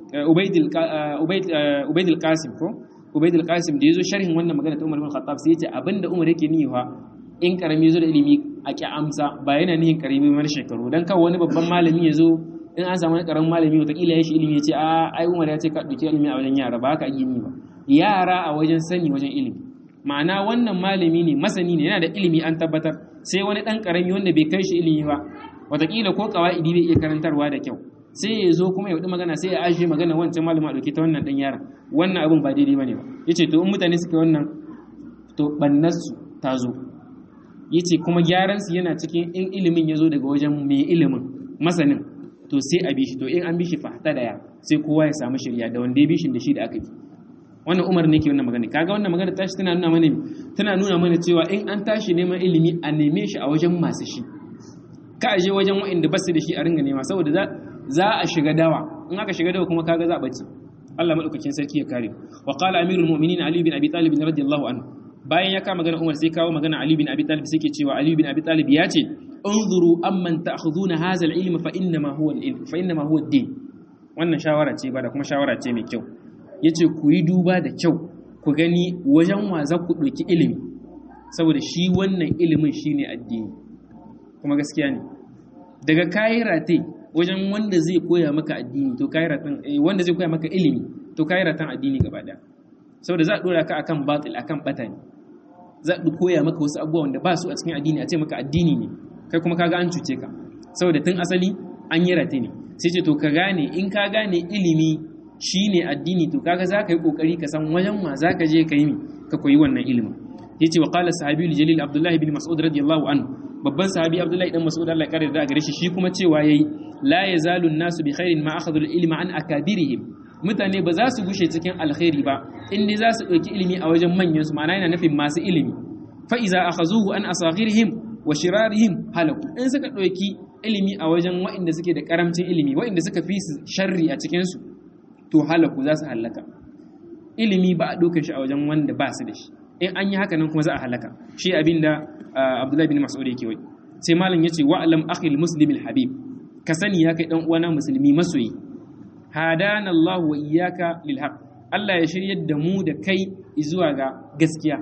Ubaidul Qasim ko Ubaidul Qasim da yazo sharhin wannan magana ta Umar bin Khattab sai yace abinda Umar yake nihiwa in karami yazo da ilimi a ki amsa ba yana nihin karami mai shekaru dan kawai wani babban malami yazo in an samu wani karamin malami wataƙila ya shi ilimi ya ce a ai Umar ya ce ka ɗauki ilimi a wajen yara ba haka yi ni ba yara a wajen sani wajen ilimi ma'ana wannan malami ne masani ne yana da ilimi an tabbatar sai wani ɗan ƙarami wanda bai kai shi ilimi ba wataƙila ko ƙawa'idi bai iya karantarwa da kyau sai ya zo kuma ya faɗi magana sai ya ajiye magana wancan malama a ɗauki ta wannan ɗan yaran wannan abin ba daidai ba ne ba ya ce to in mutane suka wannan to ɓannarsu ta zo ya ce kuma gyaransu yana cikin in ilimin ya zo daga wajen mai ilimin masanin to sai a bi shi to in an bi shi fahta daya sai kowa ya samu shirya da wanda ya bi shi da shi da aka bi wannan umar ne ke wannan magana kaga wannan magana tashi tana nuna mana tana nuna mana cewa in an tashi neman ilimi a neme shi a wajen masu shi ka aje wajen wa'inda ba su da shi a ringa nema saboda za za a shiga dawa in aka shiga dawa kuma kaga za a bace Allah madaukakin sarki ya kare wa qala amirul mu'minin ali bin abi talib radiyallahu anhu bayan ya kama magana umar sai kawo magana ali bin abi talib sai ke cewa ali bin abi talib ya ce انظروا amman ta'khuduna hadha al-ilm fa inma huwa al-ilm fa inma huwa ad-din wannan shawara ce ba da kuma shawara ce mai kyau yace ku yi duba da kyau ku gani wajen wa za ku ɗauki ilimi saboda shi wannan ilimin shine addini kuma gaskiya ne daga kayi rate wajen wanda zai koya maka addini to kayi ratan wanda zai koya maka ilimi to kayi ratan addini gaba daya saboda za a dora ka akan batil akan bata ne za a koya maka wasu abubuwa wanda ba su a cikin addini a ce maka addini ne kai kuma kaga an cuce ka saboda tun asali an yi rate ne sai ce to ka gane in ka gane ilimi shine addini to kaga za ka yi kokari ka san wajen ma za ka je ka yi ka koyi wannan ilimin yace wa qala sahabiyul jalil abdullahi bin mas'ud radiyallahu anhu babban sahabi abdullahi dan mas'ud Allah ya kare da gare shi shi kuma cewa yayi la yazalu an-nasu bi khairin ma akhadhu al-ilma an akabirihim mutane ba za su gushe cikin alkhairi ba in dai za su ɗauki ilimi a wajen manyan su ma'ana yana nufin masu ilimi fa iza akhazuhu an asaghirihim wa shirarihim halaku in suka ɗauki ilimi a wajen waɗanda suke da karamcin ilimi waɗanda suka fi su sharri a cikin su to halaku za su halaka ilimi ba a ɗaukar shi a wajen wanda ba su da shi in an yi haka nan kuma za a halaka shi abin da abdullahi bin mas'ud yake wai sai malam yace wa alam akhil muslimil habib ka sani ya kai dan uwana musulmi masoyi hadana Allah wa iyyaka lil haqq Allah ya shiryar da mu da kai zuwa ga gaskiya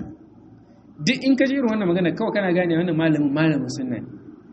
duk in ka jira wannan magana kawai kana gane wannan malamin malamin sunna ne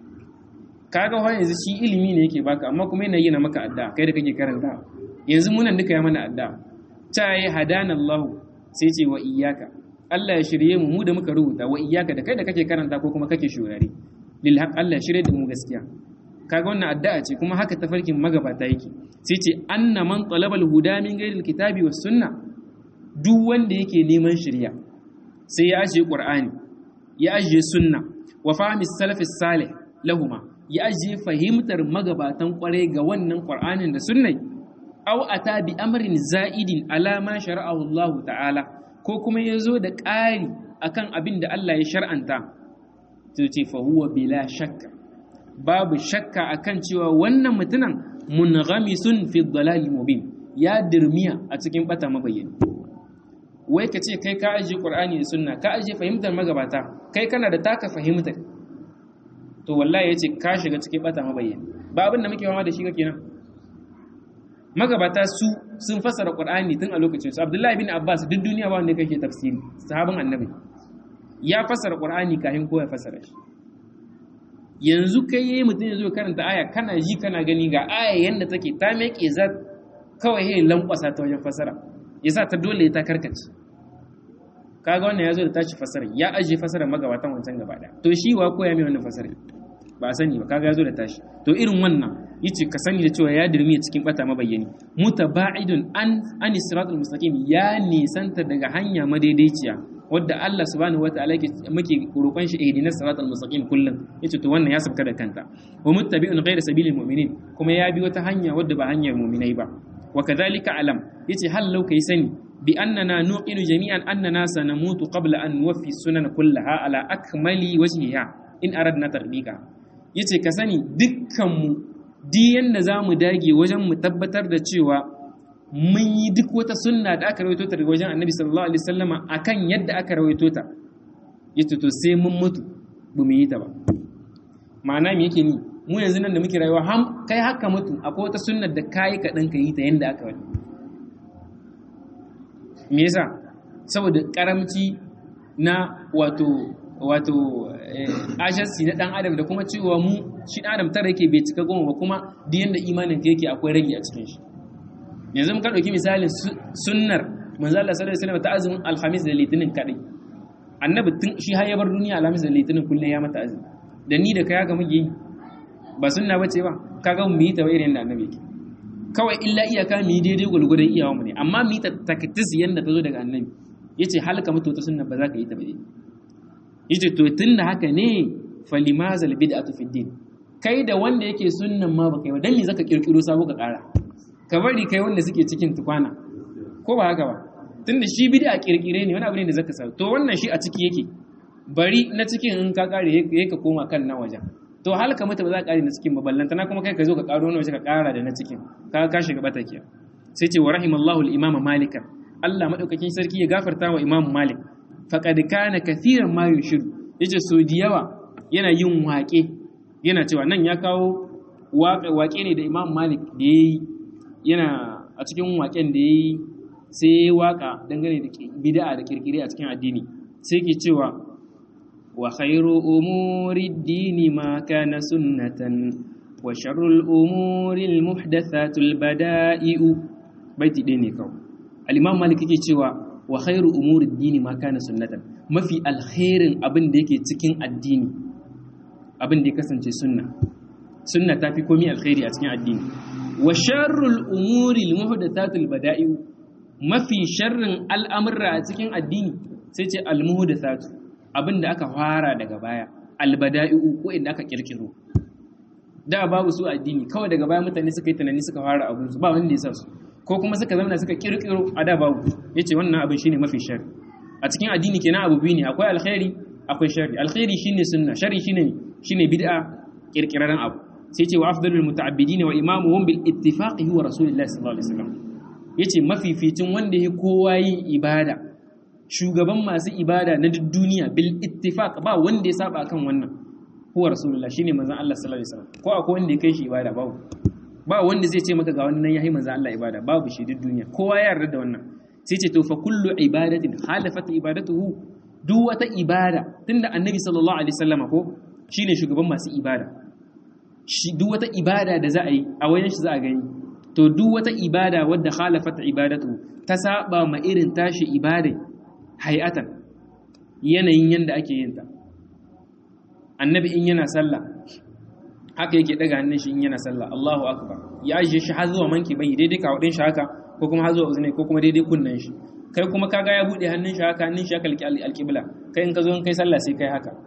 kaga wa yanzu shi ilimi ne yake baka amma kuma yana yana maka adda kai da kake karanta yanzu munan duka ya mana adda ta yi hadana Allah sai ce wa iyyaka Allah ya shirye mu mu da muka rubuta wa iyyaka da kai da kake karanta ko kuma kake shurare lil haqq Allah ya shirye da mu gaskiya kaga wannan addu'a ce kuma haka tafarkin magabata yake sai ce anna man talabal huda min ghairil kitabi was sunna duk wanda yake neman shirya sai ya ajiye qur'ani ya ajiye sunna wa fahmi salafis salih lahuma ya ajiye fahimtar magabatan kwarai ga wannan qur'anin da sunnai aw ata bi amrin za'idin ala ma shara'ahu Allah ta'ala ko kuma yazo da ƙari akan abin da Allah ya shar'anta to ce fa huwa bila shakka babu shakka akan cewa wannan mutunan munghamisun fi dhalali mubin ya dirmiya a cikin bata mabayyani wai ka ce kai ka aje qur'ani da sunna ka aje fahimtar magabata kai kana da taka fahimtar to wallahi yace ka shiga cikin bata mabayyani ba abin da muke fama da shi kenan magabata su sun fassara qur'ani tun a lokacin su abdullahi bin abbas duk duniya ba wanda kake tafsiri sahabin annabi ya fassara qur'ani kafin ko ya fassara shi yanzu kai yayi mutum ya zo karanta aya kana ji kana gani ga aya yanda take ta meke za kawai yayi lankwasa ta wajen fasara yasa ta dole ta karkace kaga wannan yazo da tashi fasara ya aje fasara magabatan wancan gaba daya to shi wa koya mai wannan fasara ba sani ba kaga yazo da tashi to irin wannan yace ka sani da cewa ya dirmi cikin bata mabayyani mutaba'idun an an siratul mustaqim ya nisanta daga hanya madaidaiciya wadda Allah subhanahu wataala yake muke roƙon shi ihdinas siratal mustaqim kullum yace to wannan ya sabka da kanta wa muttabi'un ghayra sabilil mu'minin kuma ya bi wata hanya wadda ba hanyar mu'minai ba wa kadhalika alam yace hal law kai sani bi annana nuqinu jami'an annana sanamutu qabla an nuwaffi sunan kullaha ala akmali wajhiha in aradna tarbika yace ka sani dukkan mu di yanda zamu dage wajen mu tabbatar da cewa mun yi duk wata sunna da aka rawaito ta daga wajen annabi sallallahu alaihi wasallama akan yadda aka rawaito ta yace to sai mun mutu ba mu yi ta ba ma'ana me yake ni mu yanzu nan da muke rayuwa ham kai haka mutu akwai wata sunnar da kai ka dan ka yi ta yanda aka wani me yasa saboda karamci na wato wato ajansi na dan adam da kuma cewa mu shi dan adam tare yake bai cika goma ba kuma duk yanda imanin ka yake akwai rage a cikin shi yanzu muka ɗauki misalin sunnar manzo Allah sallallahu alaihi wasallam ta azumin alhamis da litinin kadai annabi tun shi har ya bar duniya alhamis da litinin kullum ya mata azumi da ni da kai ga muke yi ba sunna bace ba kaga mu yi ta ba irin da annabi yake kawai illa iyaka mu yi daidai gulgudan iyawa mu ne amma mu yi ta takattis yanda ta zo daga annabi yace halka mutu ta sunna ba za ka yi ta ba yace to tunda haka ne falimazal bid'atu fid din kai da wanda yake sunnan ma baka yi ba dan me zaka kirkiro sabo ka kara ka bari kai wanda suke cikin tukwana ko ba haka ba tunda shi bid'a kirkire ne wani abu ne da zaka sa to wannan shi a ciki yake bari na cikin in ka kare yake ka koma kan na wajen to halka mata ba za ka kare na cikin ba ballanta na kuma kai ka zo ka karo na waje ka kara da na cikin ka ka shiga bata kiya sai ce wa rahimallahu al-imam malik Allah madaukakin sarki ya gafarta wa imam malik faqad kana kathiran ma yushir yace so da yawa yana yin waƙe yana cewa nan ya kawo waƙe ne da imam malik da yayi yana a cikin waƙen da ya yi sai ya waka dangane da bid'a da kirkire a cikin addini sai ke cewa wa khairu umuri dini ma kana sunnatan wa sharrul umuri almuhdathatul bada'i'u baiti ɗaya ne kawai al-imam malik yake cewa wa khairu umuri dini ma kana sunnatan mafi alkhairin abin da yake cikin addini abin da ya kasance sunna sunna ta fi komi alkhairi a cikin addini wa sharrul umuri almuhdathatul bada'i'u mafi sharrin al'amurra a cikin addini sai ce almuhdathatu abin da aka fara daga baya albada'i'u ko inda aka kirkiro da babu su addini kawai daga baya mutane suka yi tunani suka fara abin su ba wanda ya sa su ko kuma suka zama suka kirkiro a da babu yace wannan abin shine mafi sharri a cikin addini kenan abu biyu ne akwai alkhairi akwai sharri alkhairi shine sunna sharri shine shine bid'a kirkiraren abu sai ce wa afdalul muta'abbidin wa imamuhum bil ittifaqi huwa rasulullahi sallallahu alaihi wasallam yace mafificin wanda ya kowa yin ibada shugaban masu ibada na duk duniya bil ittifaq ba wanda ya saba kan wannan huwa rasulullah shine manzon Allah sallallahu alaihi wasallam ko akwai wanda ya kai shi ibada babu ba wanda zai ce maka ga wannan yayi manzon Allah ibada babu shi duk duniya kowa ya yarda da wannan sai ce to fa kullu ibadatin halafat ibadatuhu duk wata ibada tunda annabi sallallahu alaihi wasallam ko shine shugaban masu ibada shi duk wata ibada da za a yi a wajen shi za a gani to duk wata ibada wadda khalafat ibadatu ta saba ma irin tashi ibadai hay'atan yanayin yanda ake yin ta annabi in yana sallah haka yake daga hannun shi in yana sallah Allahu akbar ya ajiye shi har zuwa manki bai daidai ka wadin shi haka ko kuma har zuwa uzunai ko kuma daidai kunnan shi kai kuma kaga ya bude hannun shi haka hannun shi haka alqibla kai in ka zo in kai sallah sai kai haka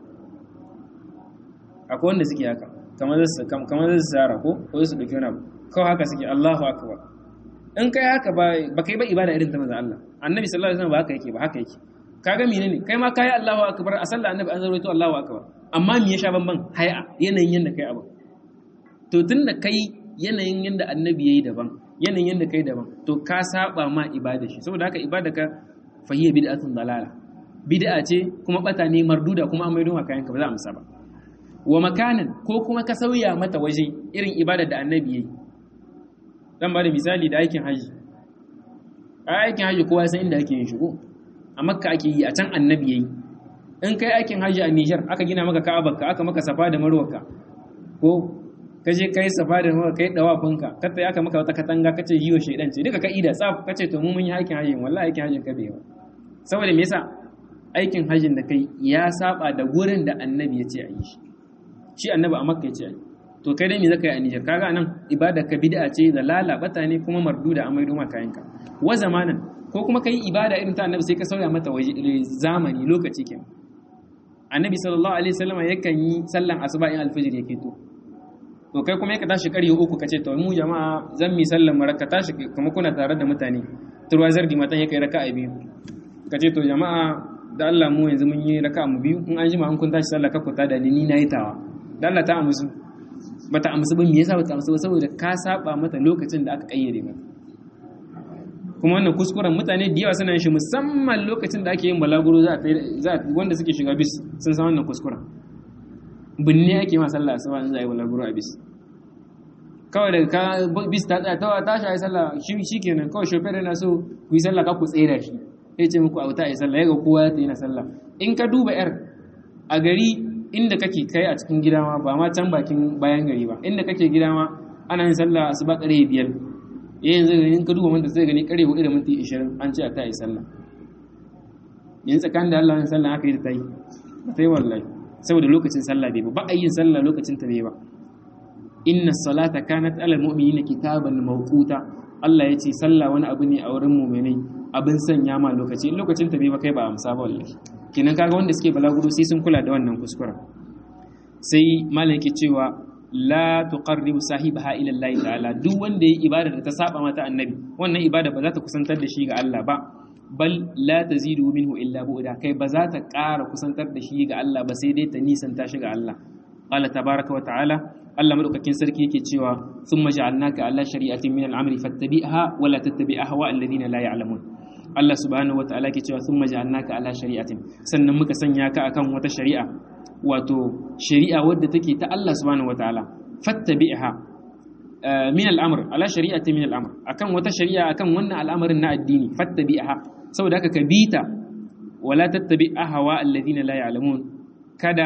akwai wanda suke haka kamar zasu kamar zasu zara ko ko su dauki wani abu kawai haka suke Allahu akbar in kai haka ba ba kai ba ibada irin ta manzo Allah annabi sallallahu alaihi wasallam ba haka yake ba haka yake kaga menene kai ma kai Allahu akbar a sallah annabi an zarwaito Allahu akbar amma me ya sha banban hay'a yanayin yanda kai abu to tunda kai yanayin yanda annabi yayi daban yanayin yanda kai daban to ka saba ma ibada shi saboda haka ibada ka fahiya bid'atun dalala bid'a ce kuma bata ne marduda kuma an maido kayan ka ba za a amsa ba wa makanan ko kuma ka sauya mata waje irin ibada da annabi yayi zan ba da misali da aikin haji a aikin haji kowa san inda ake yin shigo a makka ake yi a can annabi yayi in kai aikin haji a Niger aka gina maka Ka'abarka aka maka safa da marwarka ko ka je kai safa da marwa kai dawafinka ka tayi aka maka wata katanga kace yi wa shedan ce duka ka ida tsaf kace to mu mun yi aikin haji wallahi aikin hajin ka bai ba saboda me yasa aikin hajin da kai ya saba da gurin da annabi ya ce a yi shi shi annabi a makka ya ce a yi to kai dai me zaka yi a Niger kaga nan ibada ka bid'a ce da lalabata ne kuma marduda a maido maka kayanka wa zamanan ko kuma kai ibada irin ta annabi sai ka sauya mata waje zamani lokaci kenan annabi sallallahu alaihi wasallam yakan yi sallan asuba in alfajir yake to to kai kuma yaka tashi ƙarye uku kace to mu jama'a zan mi sallan maraka tashi kuma kuna tare da mutane turwazar di matan yake raka'a biyu kace to jama'a da Allah mu yanzu mun yi raka'a mu biyu in an jima an kun tashi sallah ka kuta da ni na yi tawa da Allah ta amsu bata amsu ba me yasa bata amsu ba saboda ka saba mata lokacin da aka kayyade mata kuma wannan kuskuren mutane da yawa suna shi musamman lokacin da ake yin balaguro za wanda suke shiga bis sun san wannan kuskuren binne ake ma sallah asuba in za a yi balaguro a bis kawai daga ka bis ta tsaya tawa ta shayi sallah shi kenan kawai shofar yana so ku yi sallah ka ku tsera shi ya ce muku auta a yi sallah ya ga kowa ya yana sallah in ka duba yar a gari inda kake kai a cikin gida ma ba ma can bakin bayan gari ba inda kake gida ma ana yin sallah asuba ƙarfe biyar yanzu in ka duba wanda sai gani kare hudu da minti 20 an ce a ta yi sallah yanzu tsakanin da Allah wani sallah aka yi da ta yi ba ta yi wallahi saboda lokacin sallah bai ba ba a yin sallah lokacin ta bai ba inna salata kanat alal mu'minina kitaban mawquta Allah ya ce sallah wani abu ne a wurin mu'minai abin sanya ma lokaci in lokacin ta bai ba kai ba amsa ba wallahi kenan kaga wanda suke balaguro sai sun kula da wannan kuskura sai malam yake cewa la tuqarribu sahibaha ila Allah ta'ala duk wanda yayi ibada da ta saba mata annabi wannan ibada ba za ta kusantar da shi ga Allah ba bal la tazidu minhu illa bu'da kai ba za ta ƙara kusantar da shi ga Allah ba sai dai ta nisanta shi ga Allah qala tabaraka wa ta'ala Allah madaukakin sarki yake cewa thumma ja'alnaka ala shari'atin min al-amri fattabi'ha wa la tattabi' ahwa alladhina la ya'lamun Allah subhanahu wa ta'ala yake cewa thumma ja'alnaka ala shari'atin sannan muka sanya ka akan wata shari'a wato shari'a wadda take ta Allah subhanahu wataala fattabi'ha min al'amr ala shari'ati min al'amr akan wata shari'a akan wannan al'amarin na addini fattabi'aha saboda haka ka bita wala tattabi ahwa alladhina la ya'lamun kada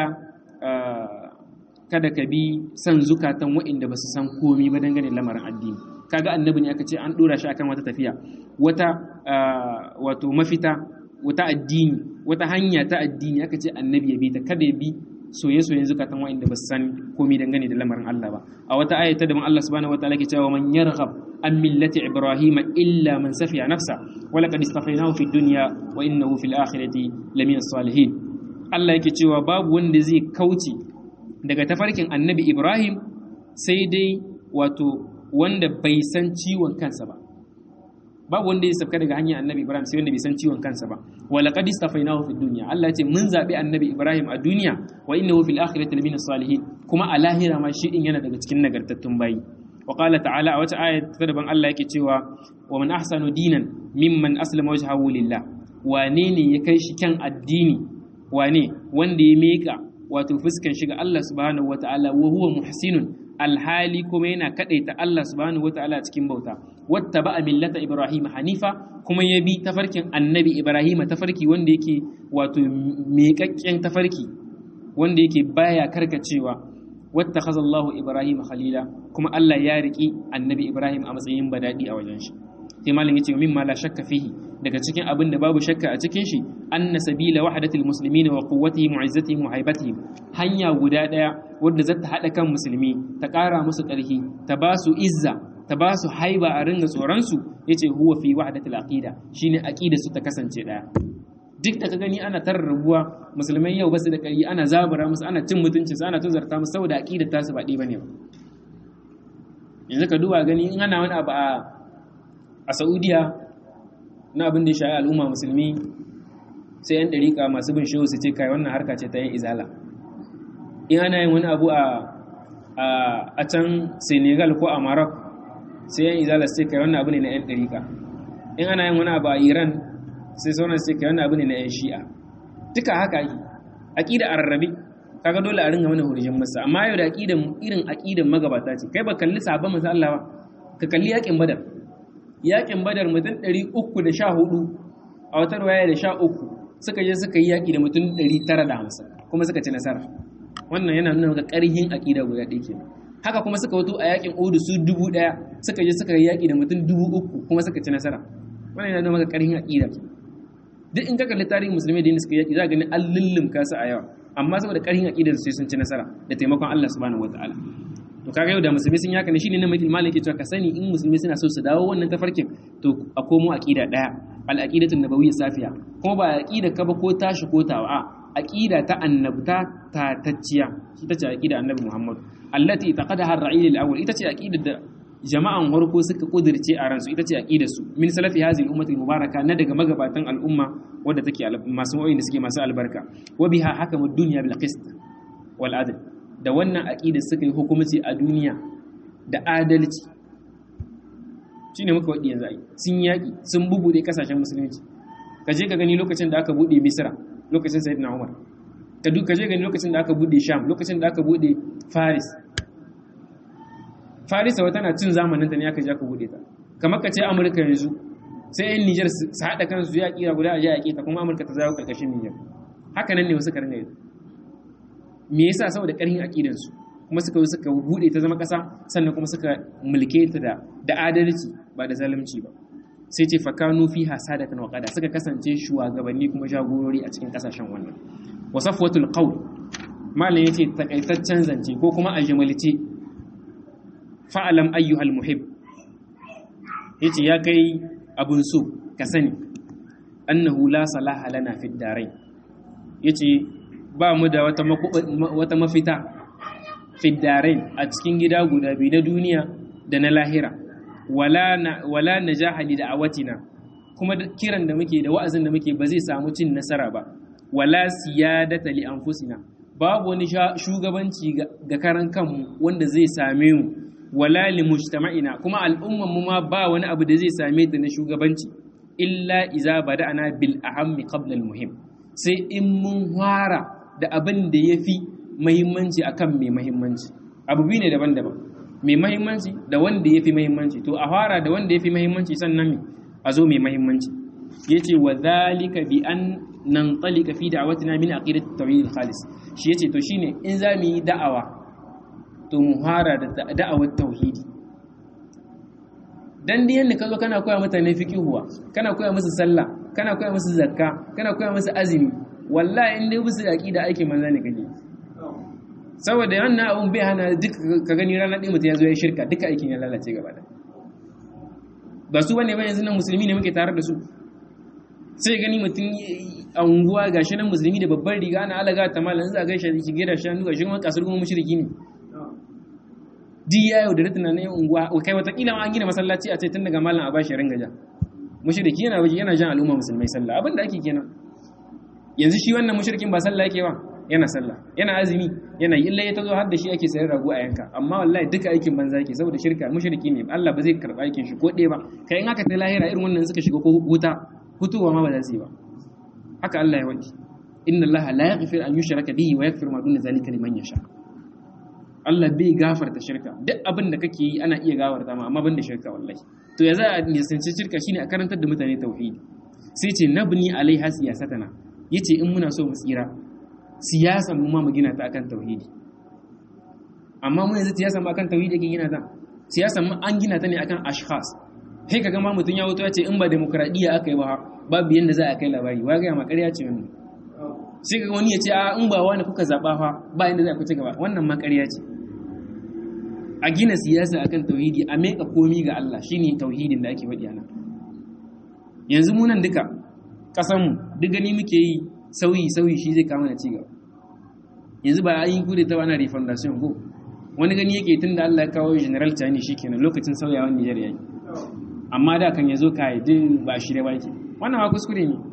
kada ka bi san zukatan waɗanda ba su san komi ba dangane da lamarin addini kaga annabi ne aka ce an dora shi akan wata tafiya wata wato mafita wata addini wata hanya ta addini aka ce annabi ya bi ta kada ya bi soye-soyen zukatan waɗanda ba su san komi dangane da lamarin Allah ba a wata ayata da Allah subhanahu wataala ke cewa man yarghab an millati ibrahima illa man safiya nafsa wa laqad istafaynahu fid dunya wa innahu fil akhirati lamina salihin Allah yake cewa babu wanda zai kauce daga tafarkin annabi Ibrahim sai dai wato wanda bai san ciwon kansa ba babu wanda ya sabka daga hanyar annabi Ibrahim sai wanda bai san ciwon kansa ba wa laqad istafainahu fid dunya Allah ya ce mun zabi annabi Ibrahim a duniya wa innahu fil akhirati lamina salihin kuma a lahira ma shi din yana daga cikin nagartattun bayi wa qala ta'ala a wata aya ta daban Allah yake cewa wa man ahsanu dinan mimman aslama wajhahu lillah wane ne ya kai shi kyan addini wane wanda ya meka wato fuskan shiga Allah subhanahu wata'ala wa huwa muhsinun alhali kuma yana kadaita Allah subhanahu wata'ala cikin bauta wattaba millata ibrahim hanifa kuma ya bi tafarkin annabi ibrahim tafarki wanda yake wato miƙaƙƙen tafarki wanda yake baya karkacewa wattakhadha Allahu ibrahim khalila kuma Allah ya riki annabi ibrahim a matsayin badadi a wajen shi sai malam yace mimma la shakka fihi daga cikin abin da babu shakka a cikin shi anna sabila wahdatil muslimina wa quwwatihim wa izzatihim wa haibatihim hanya guda daya wadda za ta hada kan musulmi ta ƙara musu ƙarfi ta ba su izza ta ba su haiba a ringa tsoron su yace huwa fi wahdatil aqida shine aqida su ta kasance daya duk da ka gani ana tarrabuwa musulmai yau basu da ƙari ana zabura musu ana cin mutunci ana tuzarta musu saboda aqidar tasu ba ɗi bane ba yanzu ka duba gani in ana wani abu a a saudiya na abin da ya shayi al'umma musulmi sai yan ɗariƙa masu bin shehu su ce kai wannan harka ce ta yin izala in ana yin wani abu a can senegal ko a maroc sai yan izala su ce kai wannan abu ne na yan ɗariƙa in ana yin wani abu a iran sai sauran su ce kai wannan abu ne na yan shi'a duka haka yi aƙida a rarrabe kaga dole a ringa mana hurjin masa amma yau da aƙidan irin aƙidan magabata ce kai ba kalli sabon masu Allah ba ka kalli yaƙin badar yakin badar mutum 314 a wata ruwaya da 13 suka je suka yi yaki da mutum 950 kuma suka ci nasara wannan yana nuna maka ƙarhin aƙida guda ɗaya kenan haka kuma suka wato a yakin Uhud su 1000 suka je suka yi yaki da mutum 3000 kuma suka ci nasara wannan yana nuna maka ƙarhin aƙida duk in ka kalli tarihin musulmai da suka yaki za ka gani an lullumka su a yawa amma saboda ƙarhin aƙidar su sun ci nasara da taimakon Allah subhanahu wataala to kaga yau da musulmi sun yaka ne shine na mutum malaki cewa ka sani in musulmi suna so su dawo wannan tafarkin to a komo aqida daya al aqidatu nabawiyya safiya kuma ba aqida ka ba ko tashi ko tawa a aqida ta annabta ta tacciya ita ce aqida annabi Muhammad allati taqadaha ar-ra'il al-awwal ita ce aqida da jama'an harko suka kudirce a ransu ita ce aqidar su min salafi hadhihi al-ummati mubaraka na daga magabatan al'umma wadda take masu wa'in da suke masu albarka wa biha hakamu ad-dunya bil qist wal adl da wannan aƙida suka yi hukumci a duniya da adalci shi ne muka waɗi yanzu ai sun yaƙi sun bubuɗe ƙasashen musulunci ka je ka gani lokacin da aka buɗe misira lokacin sayid na umar ka duk ka je gani lokacin da aka buɗe sham lokacin da aka buɗe faris faris wata na cin zamanin ta ne aka je aka buɗe ta kamar ka ce amurka yanzu sai yan nijar su haɗa kansu ya ƙira guda a je yaƙi ta kuma amurka ta zawo ƙarƙashin nijar haka nan ne wasu karni yanzu me yasa saboda ƙarfin aqidansu kuma suka zo suka bude ta zama ƙasa sannan kuma suka mulke ta da da adalci ba da zalunci ba sai ce fakanu fi hasadatan wa qada suka kasance shugabanni kuma jagorori a cikin kasashen wannan wasafwatul qawl malam yace takaitaccen zance ko kuma ajmalci fa'alam ayyuhal muhib yace ya kai abun so ka sani annahu la salaha lana fid darain yace ba mu da wata mafita fiddarain a cikin gida guda biyu na duniya da na lahira wala na jahali da awatina kuma kiran da muke da wa'azin da muke ba zai samu cin nasara ba wala siyadata li anfusina babu wani shugabanci ga karan kanmu wanda zai same mu wala li mujtama'ina kuma al'umman mu ma ba wani abu da zai same ta na shugabanci illa iza bada'ana bil ahammi qabla al muhim sai in mun fara da abin da ya fi mahimmanci a kan mai mahimmanci abu biyu ne daban-daban mai mahimmanci da wanda ya fi mahimmanci to a fara da wanda ya fi mahimmanci sannan a zo mai mahimmanci ya ce wa zalika bi an nan tsalika fi da'awatina min aqidat tawhid khalis shi yace to shine in za mu yi da'awa to mu fara da da'awar tauhidi dan diyan da kazo kana koya mutane fiqihuwa kana koya musu sallah kana koya musu zakka kana koya musu azumi wallahi in dai musu aqida aikin manza ne kake saboda wannan abun bai hana duk ka gani ranar ɗin mutum ya zo ya shirka duka aikin ya lalace gaba da ba su bane ba yanzu nan musulmi ne muke tare da su sai gani mutum a unguwa ga shi nan musulmi da babbar riga ana alaga ta malam za a gaishe da shige da shanu ga shi kuma kasar kuma mushriki ne di ya yau da ritina na unguwa kai watakila an gina masallaci a ce tun daga malam a bashi ringa ja mushriki yana waje yana jan al'umma musulmai sallah abin da ake kenan yanzu shi wannan mushrikin ba sallah yake ba yana sallah yana azumi yana illa ya tazo har da shi ake sayar rago a yanka amma wallahi duka aikin banza yake saboda shirka mushriki ne Allah ba zai karba aikin shi ko ɗaya ba kai in aka ta lahira irin wannan suka shiga ko wuta hutuwa ma ba za su yi ba haka Allah ya wadi inna Allah la yaghfir an yushraka bihi wa yaghfir ma duna zalika liman yasha Allah bai gafarta shirka duk abin da kake yi ana iya gafarta ma amma banda shirka wallahi to ya za a nisanci shirka shine a karantar da mutane tauhidi sai ce nabni alaiha siyasatana yace in muna so mu tsira siyasan mu ma mu gina ta akan tauhidi amma mu yanzu siyasan mu akan tauhidi yake gina ta siyasan mu an gina ta ne akan ashkhas sai kaga ma mutun ya wuto ya ce in ba demokradiya aka yi ba babu yanda za a kai labari wa ga ma ƙarya ce wannan sai kaga wani ya ce a in ba wani kuka zaba fa ba yanda za ku ci gaba wannan ma ƙarya ce a gina siyasa akan tauhidi a meka komi ga Allah shine tauhidin da ake faɗi anan yanzu mu nan duka ƙasar mu duk gani muke yi sauyi sauyi shi zai kama da cigaba yanzu ba a yi kude ta wani refundation ko wani gani yake tun da Allah ya kawo general tani shi kenan lokacin sauyawan Nijar yayi amma da kan yazo ka yi ba shirye ba yake wannan ma kuskure ne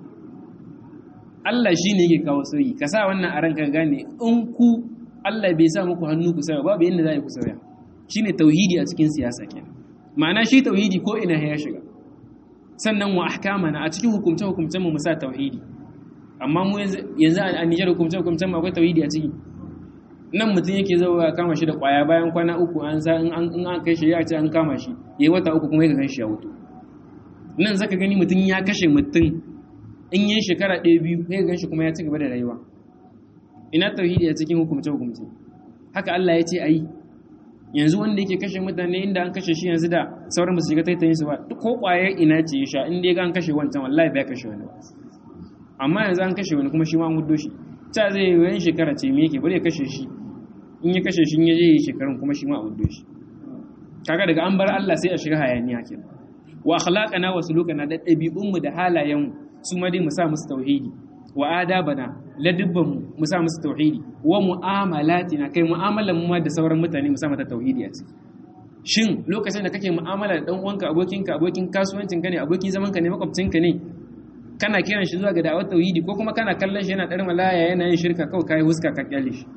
Allah shi ne yake kawo sauyi ka sa wannan a ranka gane in ku Allah bai sa muku hannu ku sauya babu yadda za ku sauya shine tauhidi a cikin siyasa kenan ma'ana shi tauhidi ko ina ya shiga sannan wa ahkamana a cikin hukumce hukumcen mu mu sa tauhidi amma mu yanzu a Nijar hukumce hukumcen mu akwai tauhidi a ciki nan mutum yake zauwa kama shi da kwaya bayan kwana uku an sa in an kai shi ya ce an kama shi yayi wata uku kuma ya gan shi ya wuto nan zaka gani mutum ya kashe mutum in yi shekara ɗaya biyu ya gan shi kuma ya ci gaba da rayuwa ina tauhidi a cikin hukumce hukumce haka Allah ya ce ayi yanzu wanda yake kashe mutane inda an kashe shi yanzu da sauran ba su shiga taitayin su ba duk ko kwaye ina ce ya sha in dai ga an kashe wancan wallahi bai kashe wani ba amma yanzu an kashe wani kuma shi ma an gudo shi ta zai yi wani shekara ce me yake bari ya kashe shi in ya kashe shi in ya je yi shekarun kuma shi ma a gudo shi kaga daga an bar Allah sai a shiga hayaniya kenan wa akhlaqana wa sulukana da ɗabi'un mu da halayen mu su ma dai mu sa musu tauhidi wa adabana ladibban mu mu sa musu tauhidi wa mu'amalatina kai mu'amalan mu ma da sauran mutane mu sa mata tauhidi a ciki shin lokacin da kake mu'amala da dan uwanka abokinka abokin kasuwancin ka ne abokin zaman ka ne makwabcinka ne kana kiran shi zuwa ga da'awar tauhidi ko kuma kana kallon shi yana ɗarin malaya yana yin shirka kawai kai huska ka kyale shi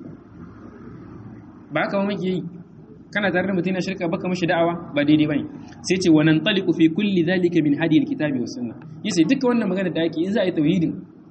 ba haka ba muke yi kana tare da mutum yana shirka baka mishi da'awa ba daidai bane sai ce wannan taliqu fi kulli zalika min hadi alkitabi was sunna yace duka wannan magana da ake in za a yi tauhidin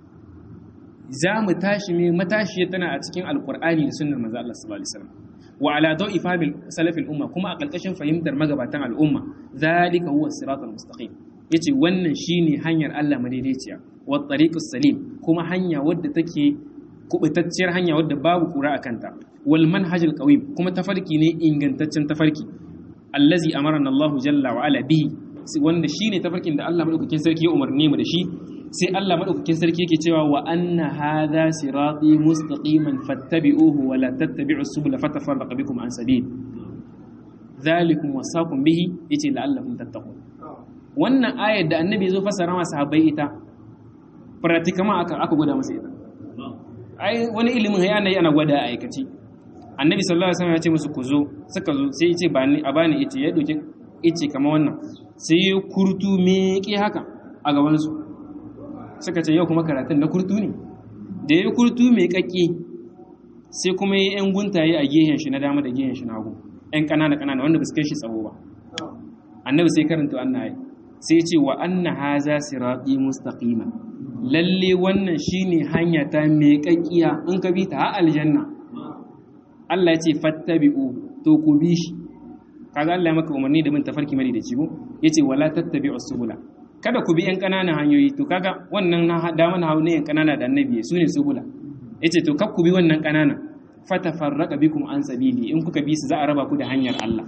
za mu tashi me matashiya tana a cikin alqur'ani da sunnar manzo Allah sallallahu alaihi wasallam wa ala dawi fahimil salafil umma kuma a ƙarƙashin fahimtar magabatan al'umma zalika huwa siratal mustaqim yace wannan shine hanyar Allah madaidaiciya wa tariqus salim kuma hanya wadda take kubutacciyar hanya wadda babu kura a kanta wal manhajul qawim kuma tafarki ne ingantaccen tafarki allazi amarana Allahu jalla wa ala bihi wanda shine tafarkin da Allah madaukakin sarki ya umarne mu da shi sai Allah madaukakin sarki yake cewa wa anna hadha sirati mustaqiman fattabi'uhu wa la tattabi'us subula fatafarraqa bikum an sabil dhalikum wasaqum bihi yace la'allakum tattaqun wannan ayar da annabi zo fassara masa sahabbai ita pratikama aka aka gwada masa ita ai wani ilimin ya ana gwada a aikaci annabi sallallahu alaihi wasallam ya ce musu ku zo suka zo sai ya ce ba ni a bani yace ya doke yace kamar wannan sai ya kurtu meke haka a gaban su suka ce yau kuma karatun na kurtu ne da ya kurtu mai kakki sai kuma yi yan guntaye a gehen shi na dama da gehen shi na hagu yan kanana kanana wanda ba su kai shi tsawo ba annabi sai karanta wannan ayi sai ce wa anna haza sirati mustaqima lalle wannan shine hanya ta mai kakkiya in ka bi ta har aljanna Allah ya ce fattabi'u to ku bi shi kaga Allah ya maka umarni da bin tafarki mari da cigo yace wala tattabi'u subula kada ku bi yan kananan hanyoyi to kaga wannan na da mana hawo ne yan kanana da annabi su ne subula yace to kar ku bi wannan kanana fatafarraqa bikum an sabili in kuka bi su za a raba ku da hanyar Allah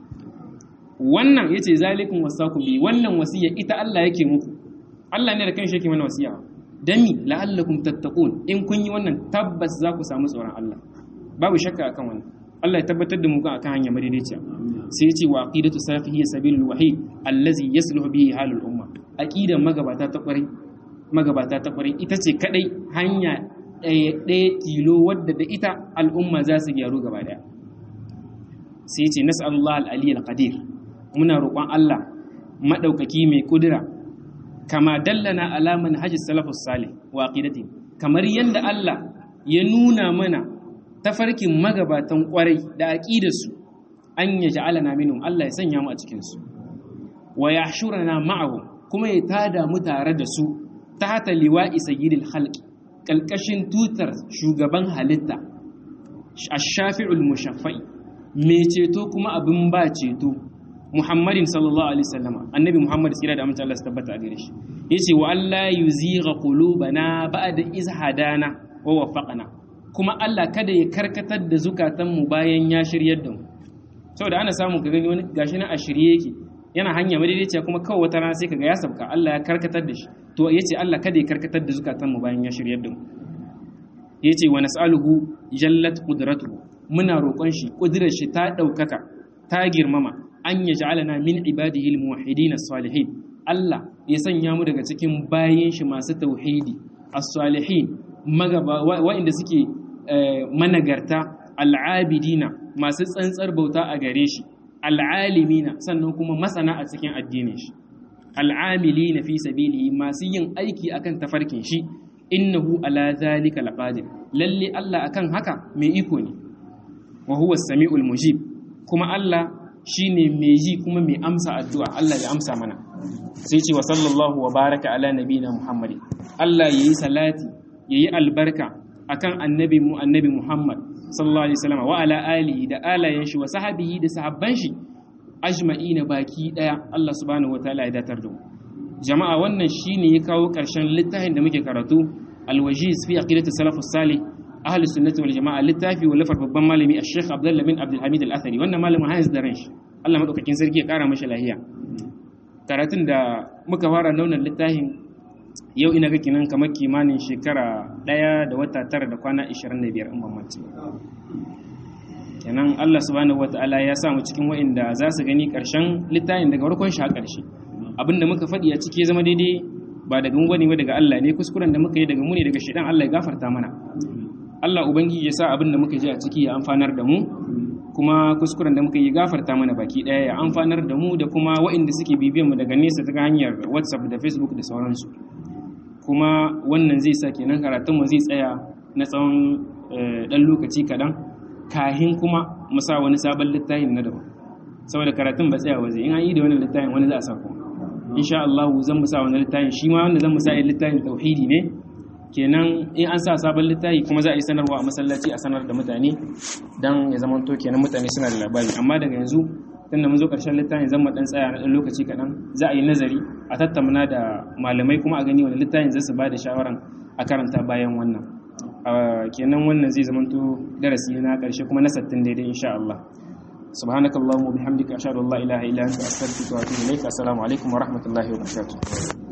wannan yace zalikum wasakum bi wannan wasiya ita Allah yake muku Allah ne da kanshi yake mana wasiya dami la'allakum tattaqun in kun yi wannan tabbas za ku samu tsoron Allah babu shakka akan wannan Allah ya tabbatar da mu kan akan hanya madaidaiciya sai yace wa aqidatu salafi hiya sabilul wahid allazi yasluhu bihi halul umma aqidan magabata ta kwarai magabata ta kwarai ita ce kadai hanya ɗaya ɗaya tilo wadda da ita al'umma za su gyaru gaba daya sai yace nas'alullah al-aliyyul qadir muna roƙon Allah madaukaki mai kudura kama dallana ala manhajis salafus salih wa aqidati kamar yanda Allah ya nuna mana tafarkin magabatan kwarai da aqidarsu an ya ja'alana minhum Allah ya sanya mu a cikin su wa yahshurana ma'ahum kuma ya tada mu tare da su tahta liwa'i sayyidil khalqi kalkashin tutar shugaban halitta ash-shafi'ul mushaffa'i me ceto kuma abin ba ceto Muhammadin sallallahu alaihi wasallama annabi Muhammad tsira da amince Allah su tabbata a gare shi yace wa Allah yuzigha qulubana ba'da iz hadana wa waffaqana kuma Allah kada ya karkatar da zukatan mu bayan ya shiryar da mu saboda ana samu ka gani wani gashi na a shirye yake yana hanya madaidaiciya kuma kawai wata rana sai kaga ya sabka Allah ya karkatar da shi to yace Allah kada ya karkatar da zukatan mu bayan ya shiryar da mu yace wa nas'aluhu jallat qudratuhu muna roƙon shi kudirar shi ta ɗaukaka ta girmama an ya ja'alana min ibadihi al-muwahhidin as-salihin Allah ya sanya mu daga cikin bayin shi masu tauhidi as-salihin magaba wa'inda suke managarta al-abidina masu tsantsar bauta a gare shi al-alimina sannan kuma masana a cikin addinin shi al-amilina fi sabilihi masu yin aiki akan tafarkin shi innahu ala zalika laqadir lalle Allah akan haka mai iko ne wa huwa as-sami'ul mujib kuma Allah shi ne mai ji kuma mai amsa addu'a Allah ya amsa mana sai ce wa sallallahu wa baraka ala nabi na Muhammadi Allah ya yi salati ya yi albarka akan annabi mu annabi Muhammad sallallahu alaihi wasallam wa ala alihi da alayen shi wa sahabihi da sahabban shi ajma'ina baki daya Allah subhanahu wataala ya datar da mu jama'a wannan shine ya kawo karshen littafin da muke karatu alwajiz fi aqidati salafus salih ahlus sunnati wal jama'a littafi wa lafar babban malami ash-shaykh Abdullah bin Abdul Hamid al-Athari wannan malamin hayas da ranshi Allah madaukakin sarki ya kara mashi lahiya karatun da muka fara launin littafin yau ina ga kinan kamar kimanin shekara ɗaya da wata tara da kwana 25 in bambanci kenan Allah subhanahu wata'ala ya sa mu cikin wa'inda za su gani ƙarshen littafin daga farkon shi a ƙarshe abinda muka faɗi a ciki zama daidai ba daga mu bane ba daga Allah ne kuskuren da muka yi daga mu ne daga shedan Allah ya gafarta mana Allah ubangiji ya sa abin da muka ji a ciki ya amfanar da mu kuma kuskuren da muka yi gafarta mana baki ɗaya ya amfanar da mu da kuma waɗanda suke bibiyan mu daga nesa ta hanyar WhatsApp da Facebook da sauransu kuma wannan zai sa kenan karatun mu zai tsaya na tsawon ɗan lokaci kaɗan kahin kuma mu sa wani sabon littafin na daban saboda karatun ba tsaya waje in an yi da wani littafin wani za a sa kuma insha Allah zan mu sa wani littafin shi ma wanda zan mu sa littafin tauhidi ne kenan in an sa sabon littafi kuma za a yi sanarwa a masallaci a sanar da mutane don ya zama to kenan mutane suna da labari amma daga yanzu tun da mun zo ƙarshen littafin zan dan tsaya na ɗan lokaci kaɗan za a yi nazari a tattauna da malamai kuma a gani wani littafin zai su ba da shawaran a karanta bayan wannan kenan wannan zai zama to darasi na ƙarshe kuma na sattin daidai insha Allah سبحانك اللهم وبحمدك أشهد أن لا إله إلا أنت أستغفرك وأتوب إليك السلام عليكم ورحمة الله وبركاته